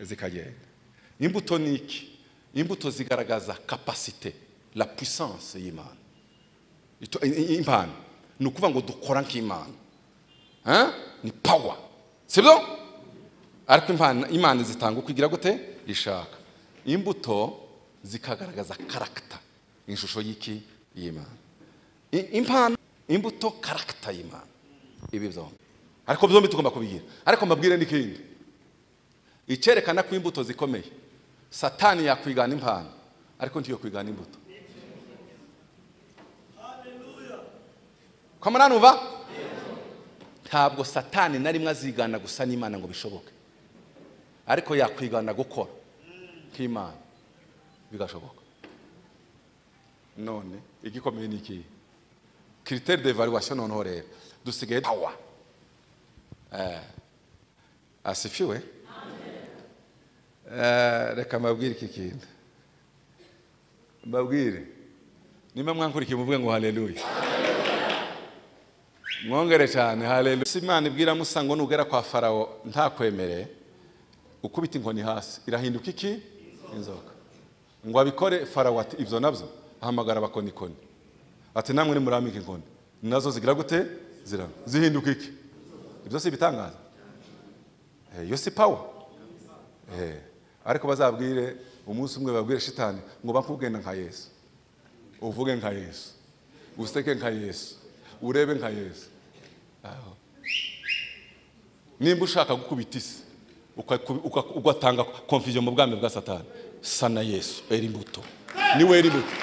zikagenda imbuto ni iki imbuto zigaragaza kapasite la puissance y'imana Ito- i- i- impano ni ukuvuga ngo dukora nk'imana Hein? ni power sibyo ariko impano imana zitanga uko igira gute ishaka imbuto zikagaragaza karagita ishusho y'iki y'imana I- impano imbuto karagita y'imana ibi byombi ariko byombi tugomba kubigira ariko mbabwire n'ikindi icyerekana ko imbuto zikomeye satani yakwigana impano ariko ntiyo kwigana imbuto ko muranumva ntabwo satani na rimwe azigana gusa n'imana ngo bishoboke ariko yakwigana gukora nk'imana bigashoboka none igikomeye ni ikihe kiriteri de evaluwasiyo noneho rero dusigaye pawa asifiwe Eh, reka mbabwire iki kintu mbabwire nimba mwankurikiye muvuge ngo haleluya mwongere cyane haleluya si imana ibwira musa ngo nugera kwa farawo ntakwemereye ukubita inkoni hasi irahinduka iki inzoka ngo abikore farawo ati ibyo nabyo ahamagara abakonikoni ati namwe nimurambike inkoni nazo zigira gute zira zihinduka iki ibyo si ibitangaza Eh, iyo si pawa Eh, ariko bazabwire umunsi umwe babwire shitani ngo bakugenda nka yesu uvuge nka yesu useke nka yesu urebe nka yesu Aho. nimba ushaka gukubita isi ukaku- uka- ugatanga konfuziyo mu bwami bwa satani sana yesu era imbuto niwe era imbuto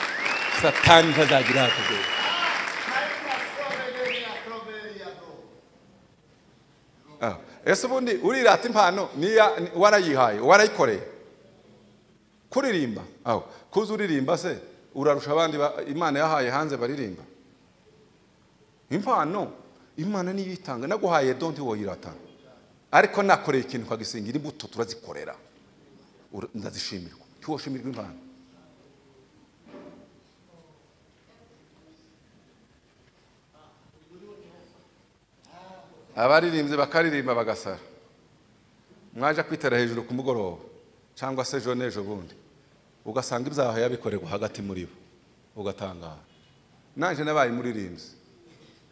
satani ntazagira hakugera Ah, ese ubundi urirata impano niya ni- warayihaye warayikoreye kuririmba aho kuza uririmba se urarusha abandi ba- imana yahaye hanze baririmba impano imana niyo itanga naguhaye donti woyiratana ariko nakoreye ikintu ukagisingira imbuto turazikorera Ura- ndazishimirwa ntiwashimirwa impano abaririmbyi bakaririmba bagasara mwaje kwitera hejuru ku mugoroba cyangwa se ejo n'ejo bundi ugasanga ibyaha yabikorerwa hagati muri bo ugatangara nanjye nabaye umuririmbyi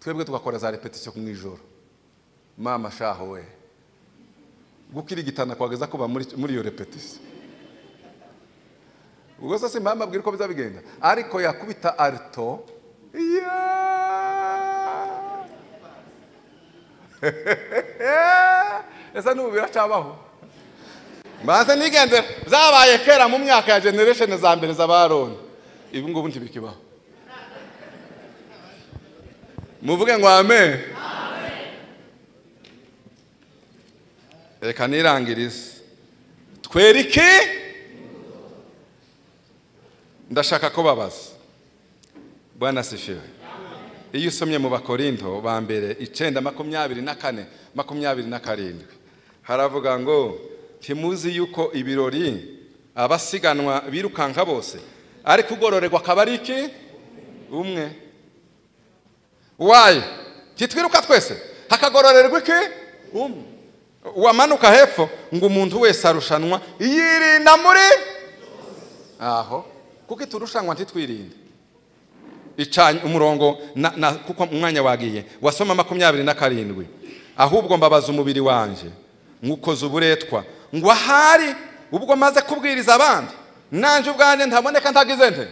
twebwe tugakora za repetisiyo mu ijoro mama shaho we gukirigitana kwageza kuba muri muri iyo repetisiyo ubwo se si mama abwira uko bizabigenda ariko yakubita arito yeah! ese n'ubu biracyabaho mbanze nigendera byabaye kera mu myaka ya generation za mbere z'abaroni ibi ngubu ntibikibaho muvuge ngo amen reka nirangirize twereke ndashaka ko babaza bwana sifiwe iyo usomye mu bakorinto ba mbere icyenda makumyabiri na kane makumyabiri na karindwi haravuga ngo ntimuzi yuko ibirori abasiganwa birukanka bose ariko ugororerwa akaba ari iki umwe wayi ntitwiruka twese hakagororerwa iki umwe uwamanuka hepfo ngo umuntu wese arushanwa yirinda muri aho kuko iturushanwa ntitwirinde icanye umurongo na, na, kuko umwanya wagiye wasoma makumyabiri na karindwi ahubwo mbabaza umubiri wanjye nywukoze uburetwa ngo ahari ubwo maze kubwiriza abandi nanjye ubwanjye ntaboneka ntagize nte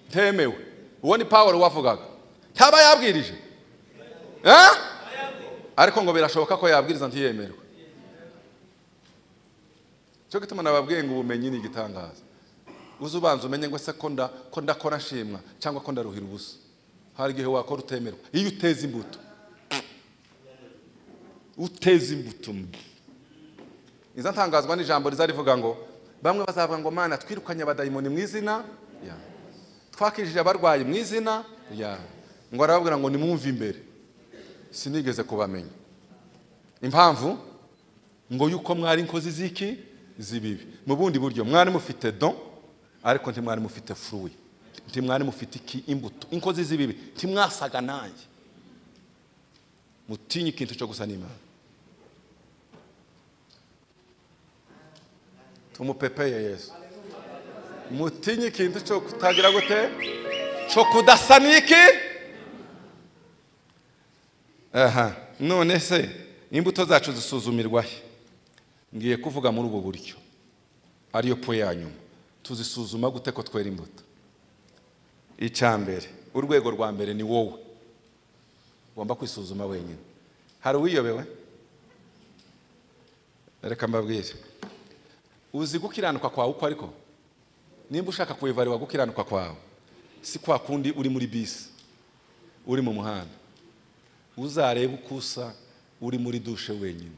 ntemewe uwo ni pawulo wavugaga ntaba yabwirije eh? ariko ngo birashoboka ko yabwiriza ntiyemerwe cyo gituma nababwiye ngo ubumenyi ni igitangaza uze ubanza umenye ngo se ko nda- ko ndakora nshimwa cyangwa ko ndaruhira ubusa hari igihe wakora utemerwa iyo uteza imbuto uteza imbuto iza ntangazwa n'ijambo riza rivuga ngo bamwe bazavuga ngo mana twirukanye abadayimoni mu izina yawe twakijije abarwayi mu izina yawe ngo arababwira ngo nimwumve imbere sinigeze kubamenya impamvu ngo yuko mwari inkozi z'iki z'ibibi mu bundi buryo mwari mufite don ariko ntimwari mufite furuwi ntimwari mufite iki imbuto inkozi z'ibibi ntimwasaga nanjye mutinye ikintu cyo gusa n'imana tumupepeye yesu mutinye ikintu cyo kutagira gute cyo kudasa n'iki aha none se imbuto zacu zisuzumirwa he ngiye kuvuga muri ubu buryo ariyo po ya nyuma tuzisuzuma gute ko twera imbuto icya mbere urwego rwa mbere ni wowe ugomba kwisuzuma wenyine hari uwiyobewe reka mbabwire uzi gukiranuka kwawe uko ariko nimba ushaka kuyivarira gukiranuka kwawe si kwa kundi uri muri bisi uri mu muhanda uzarebe uko usa uri muri dushe wenyine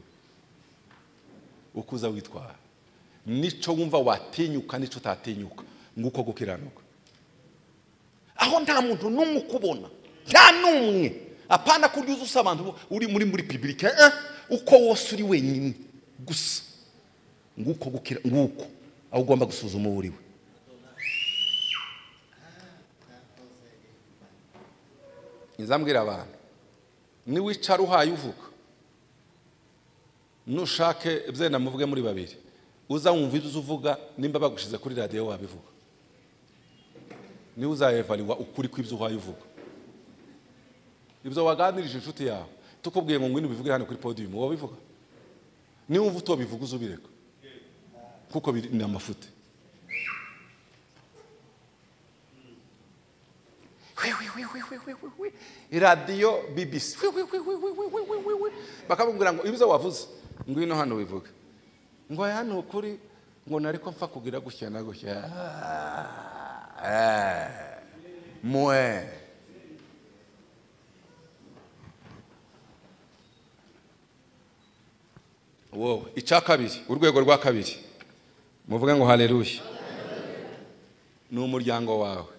uko uza witwara nicyo wumva watinyuka nicyo utatinyuka nguko gukiranuka aho nta muntu n'umwe ukubona nta n'umwe apana ko urya usa abantu bo- uri muri muri pibirike eh, uko wose uri wenyine gusa nguko gukira nguko aho ugomba gusuzuma uwo uriwe nzambwira abantu niwicara uhaye uvuga nushake byenda muvuge muri babiri uza wumva ibyo uvuga nimba bagushize kuri radiyo wabivuga niwe uzayevariwa ukuri kw'ibyo uhaye uvuga ibyo waganirije inshuti yawe tukubwiye ngo ngwino ubivugire hano kuri podiyumu wabivuga niba wumva utobivuga uze ubireka kuko biri- ni amafuti radiyo bibisi bakamubwira ngo ibyo wavuze ngwino hano wivuge ngo aya ni ukuri ngo nari ko mfa kugira gutya na gutya Ah, eh, mwe wowe icya kabiri urwego rwa kabiri muvuge ngo haleluya ni umuryango wawe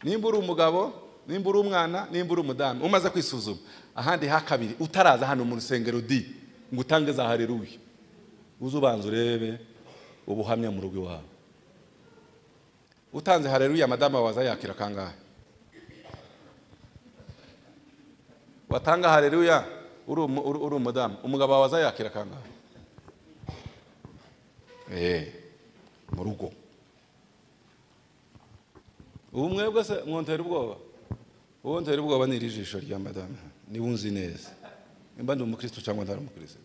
nimba uri umugabo nimba uri umwana nimba uri umudamu umaze kwisuzuma ahandi ha kabiri utaraza hano mu rusengero di ngo utange za hareruye uze ubanza urebe ubuhamya mu rugo iwawe utanze hareruye madama waza yakira kangahe watanga hareruya uri umu- uri- uri umudamu umugabo wawe waza yakira kangahe Eh, mu rugo ubu mwebwe se mwontera ubwoba uwo ntera ubwoba ni iri jisho rya madamu niba unzi neza nimba ndi umukristo cyangwa ntari umukristo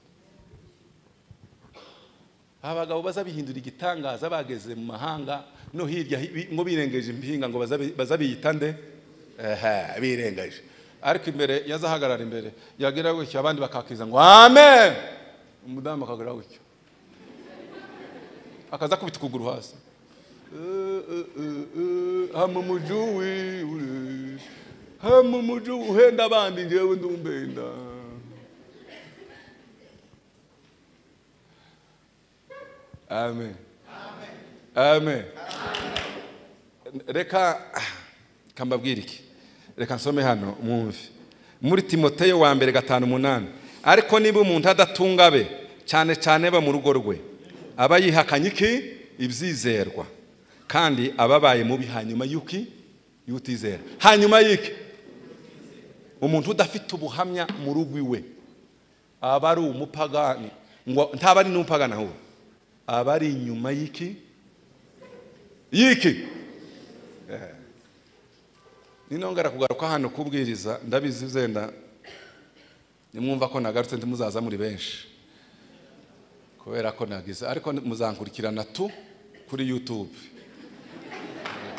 abagabo baza bihindura igitangaza bageze mu mahanga no hirya hi- ngo birengeje impinga ngo baza bi- baza biyita nde Ehe, birengeje ariko imbere yazahagarara imbere yagira gutya abandi bakakiza ngo amen umudamu akagira gutya akaza kubita ukuguru hasi hama umujuwi ure hama umujuwi uhenda abandi njyewe ndumbenda amen amen reka kambabwira iki reka nsome hano mwumve muri timoteyo wa mbere gatanu umunani ariko niba umuntu adatunga be cyane cyane aba mu rugo rwe aba yihakanye iki ibyizerwa kandi aba abaye mubi hanyuma y'uki y'utizera hanyuma y'iki umuntu udafite ubuhamya mu rugo iwe aba ari umupagani ngo ntaba ari n'umupagani ahubwo aba ari inyuma y'iki y'iki Eh. nino ngara kugaruka hano kubwiriza ndabizi zenda nimwumva ko nagarutse ntimuzaza muri benshi kubera ko nagize ariko muzankurikirana tu kuri yutube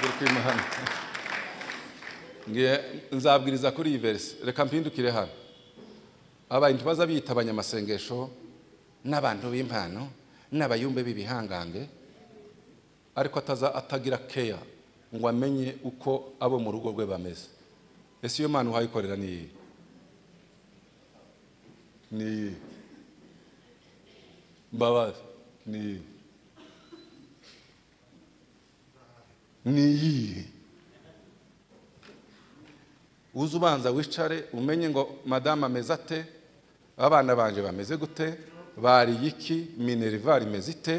kuri kwima hano ngiye nzabwiriza kuri iyi verisi reka mpindukire hano abantu baza biyita abanyamasengesho n'abantu b'impano n'abayumbe b'ibihangange ariko ataza atagira keya ngo amenye uko abo mu rugo rwe bameze ese iyo mpano uhayikorera ni iyihe ni iyihe mbabazi ni iyihe ni iyihe uze ubanza wicare umenye ngo madamu ameze ate abana banje bameze gute bariye iki minerivare imeze ite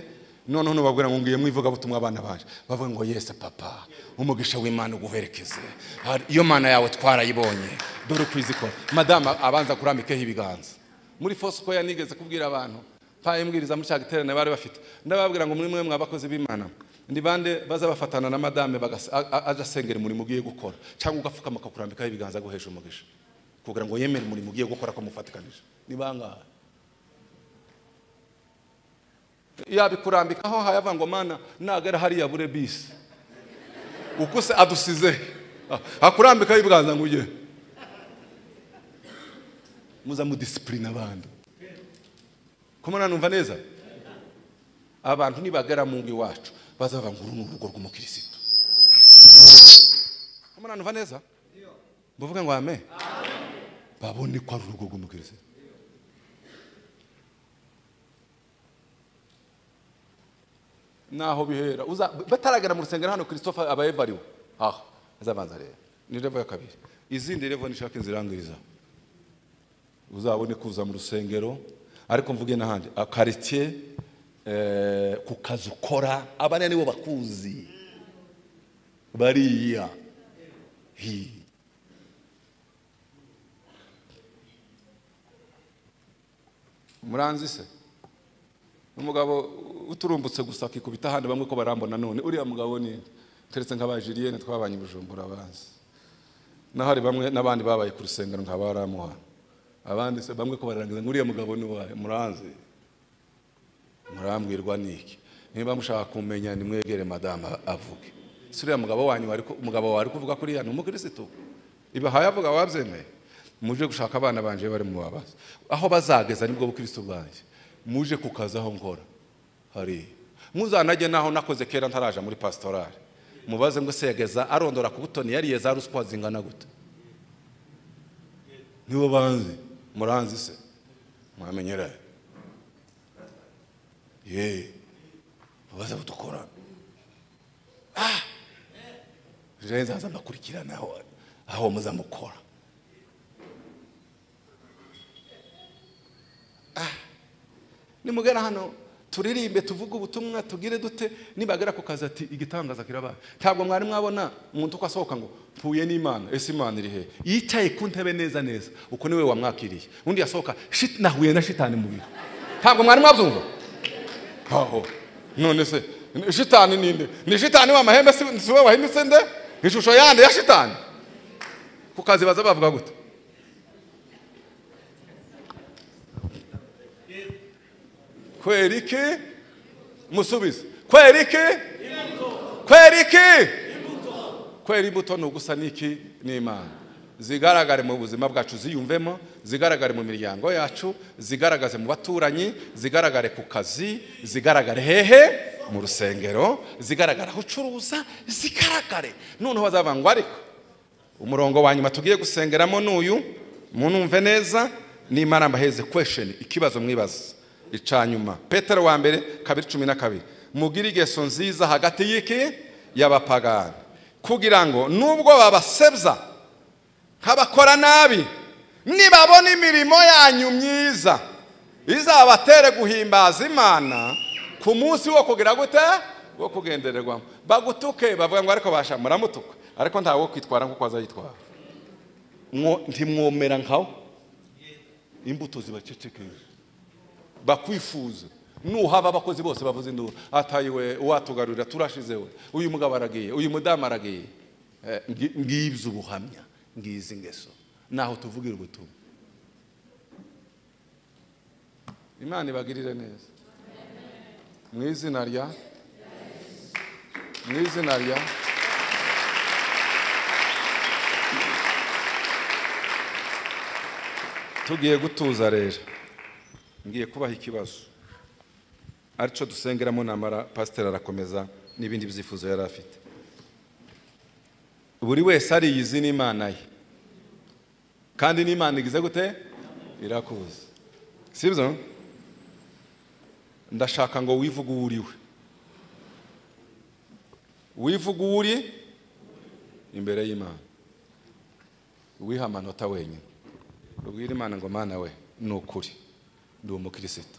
noneho nubabwira ngo ngiye mu ivugabutumwa abana baje bavuga ngo yesi papa umugisha w'imana uguherekeze Hari- iyo mana yawe twarayibonye dore uko izikora madamu abanza kurambikeho ibiganza muri fosikoya nigeze kubwira abantu paye mbwiriza muri cya giterane bari bafite ndababwira ngo muri mwe mwabakozi b'imana ni bande baza bafatana na madame bagasa- a- a- aje asengera umurimo ugiye gukora cyangwa ugapfukama akakurambikaho ibiganza aguhesha umugisha kugira ngo yemere umurimo ugiye gukora ko mufatikanije ni bangahe yabikurambikaho hayava ngo mana nagera hariya bure bisi uko se adusize akurambikaho ibiganza ngo ujye muza mudisipurine abandi kumana numva neza abantu nibagera mu ngo iwacu bazavuga ngo uru ni urugo rw'umukirisitu kumana numva neza mbavuga ngo ame babone ko ari urugo rw'umukirisitu naho bihera Uza- bataragera mu rusengero hano christophe aba evariwe aho azabanza rero ni revo ya kabiri izindi revo nishaka inzirangiriza uzabone kuza mu rusengero ariko mvuge n'ahandi akaritsiye eh, ku kazi ukora abariya nibo bakuzi bariya hi muranzi se umugabo uturumbutse gusa akikubita ahandi bamwe ko barambona none uriya mugabo ni keretse nk'abajiriyene twabanye i bujumbura bazi naho hari bamwe n'abandi babaye ku rusengero nka baramuha abandi se bamwe ko bararangiza ngo uriya mugabo ni uwahe muranzi murambwirwa niki niba mushaka kumenya nimwegere madamu avuge si uriya mugabo wanyu wari ku- umugabo wari kuvuga kuriya ni umukirisitu ibahaye avuga wabyemeye muje gushaka abana banje bari mu babaza aho bazageza nibwo bukirisitu bwanjye muje kukaza aho ngora hari muzanajye naho nakoze kera ntaraja muri pastorale mubaze ngo segeza arondora ku butoni yariye za ruswa zingana gute nibo banzi muranzi se mwamenyeraye ye mubaze kudukorana jewe nzaza mbakurikirana aho- aho muza mukora nimugera hano turirimbe tuvuge ubutumwa tugire dute nibagera ku kazi ati igitangaza kirabaye ntabwo mwari mwabona umuntu uko asohoka ngo mpuye n'imana ese imana iri he yicaye ku ntebe neza neza uko niwe wamwakiriye undi yasohoka shit nahuye na shitani mu biro ntabwo mwari mwabyumva aho none se ni- shitani ninde ni shitani w'amahembe si si we wahindutse nde ishusho yande ya shitani ku kazi baza bavuga gute kwera iki musubize kwera iki kwera iki kwera imbuto ni ugusa n'iki n'imana zigaragare mu buzima bwacu ziyumvemo zigaragare mu miryango yacu zigaragaze mu baturanyi zigaragare ku kazi zigaragare hehe mu rusengero zigaragara aho ucuruza zigaragare noneho bazavuga ngo ariko umurongo wa nyuma tugiye gusengeramo n'uyu munumve neza n'imana mbaheze kwesheni ikibazo mwibaza icanyuma petero wa mbere kabiri cumi na kabiri mugire ingeso nziza hagati y'iki y'abapagani kugira ngo nubwo babasebya nk'abakora nabi nibabona imirimo yanyu myiza izabatere guhimbaza imana ku munsi wo kugira gute wo kugendererwamo bagutuke bavuga ngo ariko basha muramutuka ariko ntawe wo kwitwara nk'uko azayitwara Mwo- ntimwomera nkawe imbuto zibacecekeye bakwifuza nuhaba abakozi bose bavuze induru atayiwe uwatugarurira turashize we uyu mugabo aragiye uyu mudamu aragiye Eh, ngi- ngibyo ubuhamya ngizi ingeso naho tuvugira ubutumwa imana ibagirire neza mu izina rya mu izina rya tugiye gutuza rero ngiye kubaha ikibazo aricyo dusengeramo namara pasiteri arakomeza n'ibindi byifuzo yari afite buri wese ariyizi n'imana ye kandi n'imana igize gute irakuzi sibyo ndashaka ngo wivuge uwo uri we wivuge uwo uri imbere y'imana wiha amanota wenyine ubwire imana ngo mana we ni ukuri ndi umukirisitu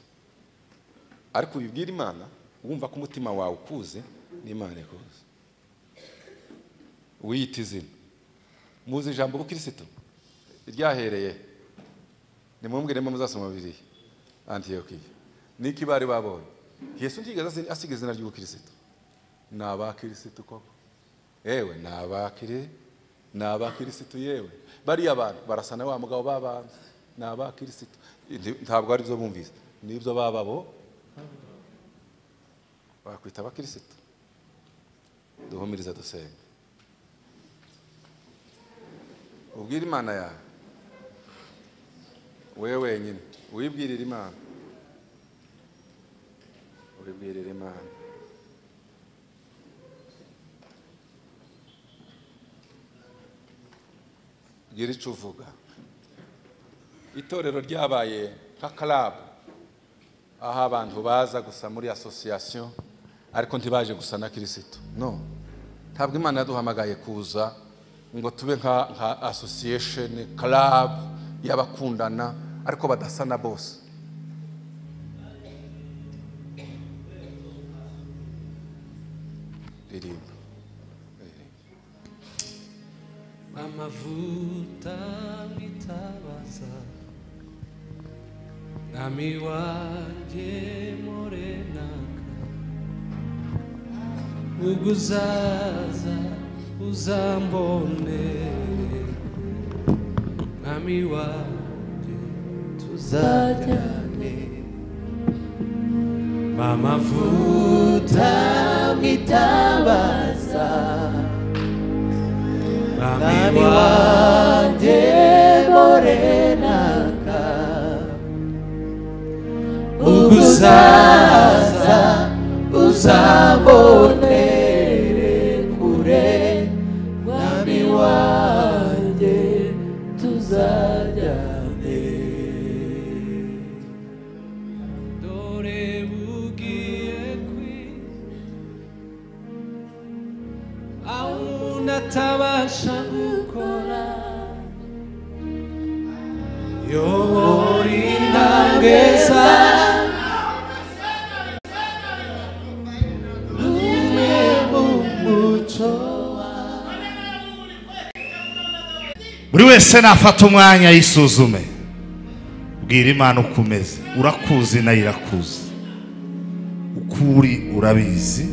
ariko ubibwira imana wumva ko umutima wawe ukuze n'imana ikuze wiyita izina muzi ijambo ubukirisitu ryahereye nimwumwiremo muzasoma bibiri antiyokiya niko bari babonye yesu ntigeze asi- asiga izina ry'ubukirisitu ni abakirisitu koko yewe ni abakiri ni abakirisitu yewe bariya bantu barasa na wa mugabo babanza ni abakirisitu Nti- ntabwo ari byo bumvise nibyo bababo bakwita abakirisitu duhumiriza dusenga ubwire imana yawe wowe wenyine wibwirire imana wibwirire imana gira icyo uvuga itorero ryabaye nka karabu aho abantu baza gusa muri asosiyasiyo ariko ntibaje gusa na kirisitu no ntabwo imana yaduhamagaye kuza ngo tube nka nka asosiyesheni karabu y'abakundana ariko badasa na bose ririmba amavuta bitabaza mwami wanjye morenaka ubwo uzaza uzambonere mwami wanjye tuzajyane mamavuta bitabaza mwami wanjye morenaka ubwo uzaza uzabonere kure mwami wanjye tuzajyane dore bugiye kwira aho umuntu atabasha gukora yobora intange za rumwe mu muco buri wese nafata umwanya yisuzume bwira imana uko umeze urakuzi nayo irakuzi uko uri urabizi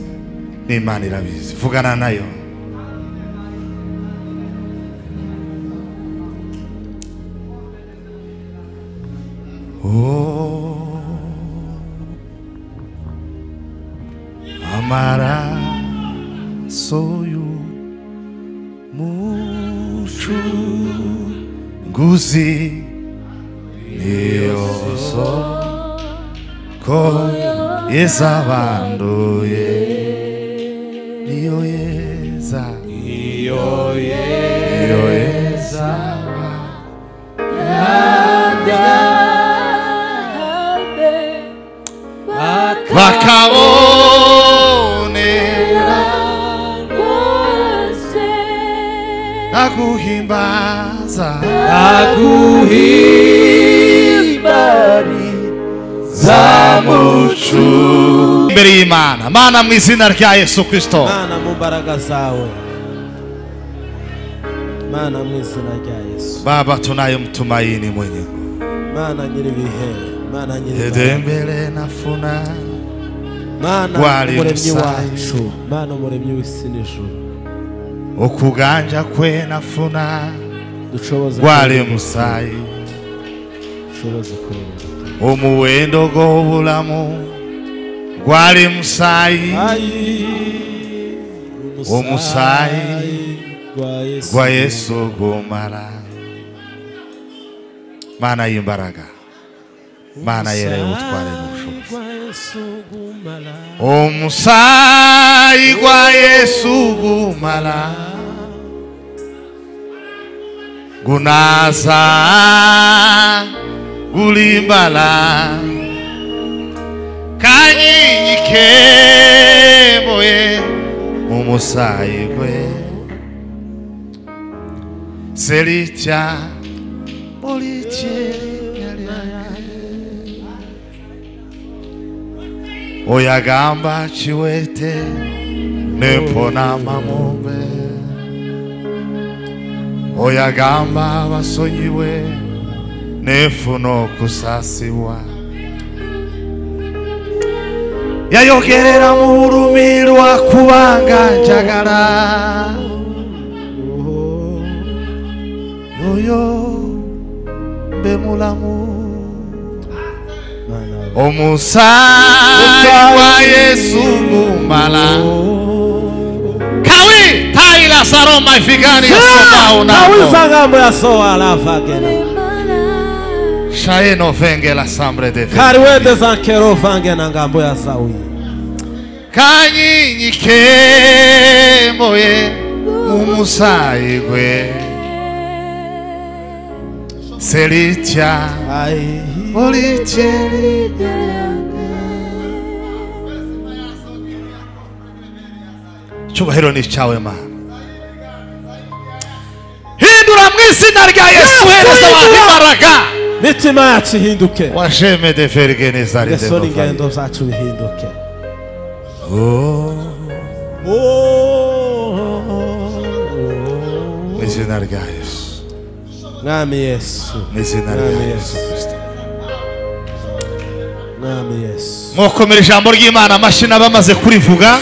n'imana irabizi vugana nayo Oh, amaraso y'u- mucunguzi niyo soko yezabanduye niyo yeza iyo niyo yeza yeza bakabonera Rwose ndaguhimbaza aguhimbariza mucu imbere y'imana mana mu izina rya yesu kirisito mana mu mbaraga zawe mana mu izina rya yesu baba tunayemtumaini mwenye mana nyir'ibihe mana nyir'ibihe mbere na funa mana Wari umuremyi musayi. wacu mana umuremyi w'isi n'ijuru ukuganja kwe na funa ducoboze gwali musayi ducoboze kureba omuwendo gw'obulamu gwali musayi Omusaayi gwa yesu gwa yesu gumala mana y'imbaraga mana yereye ubutware n'ubushobozi gwa yesu gumala omusaayi gwa yesu gumala gunaza gulimbala kanyinyi kemoye omusaayi gwe selitya oyagamba kiwete nempona mamube oyagamba abasonyiwe nefuna okusasibwa yayogerera mu bulumirwa kubanga njagala oyo mbe mulamu mana wa- omusaayi gwa yesu gumala kawi tai lazaro maifigani yasomaunao kawisangambo yasowalavagena shaeno venge la sambre de fe kariwete zankero vangena ngambo ya sawi kanyinyi kemboye umusayi gwe selitya olityeri cyubahiro ni icyawe mana hindura mu izina rya yesu hereza abantu imbaraga mitima yacu ihinduke wajeme de verge nezari de ngeso novali n'ingendo zacu bihinduke Oh, mu izina rya yesu mwami yesu mu izina rya Amen. yesu kristo mwami yesu mwakomera ijambo ry'imana amashyi n'abamaze kurivuga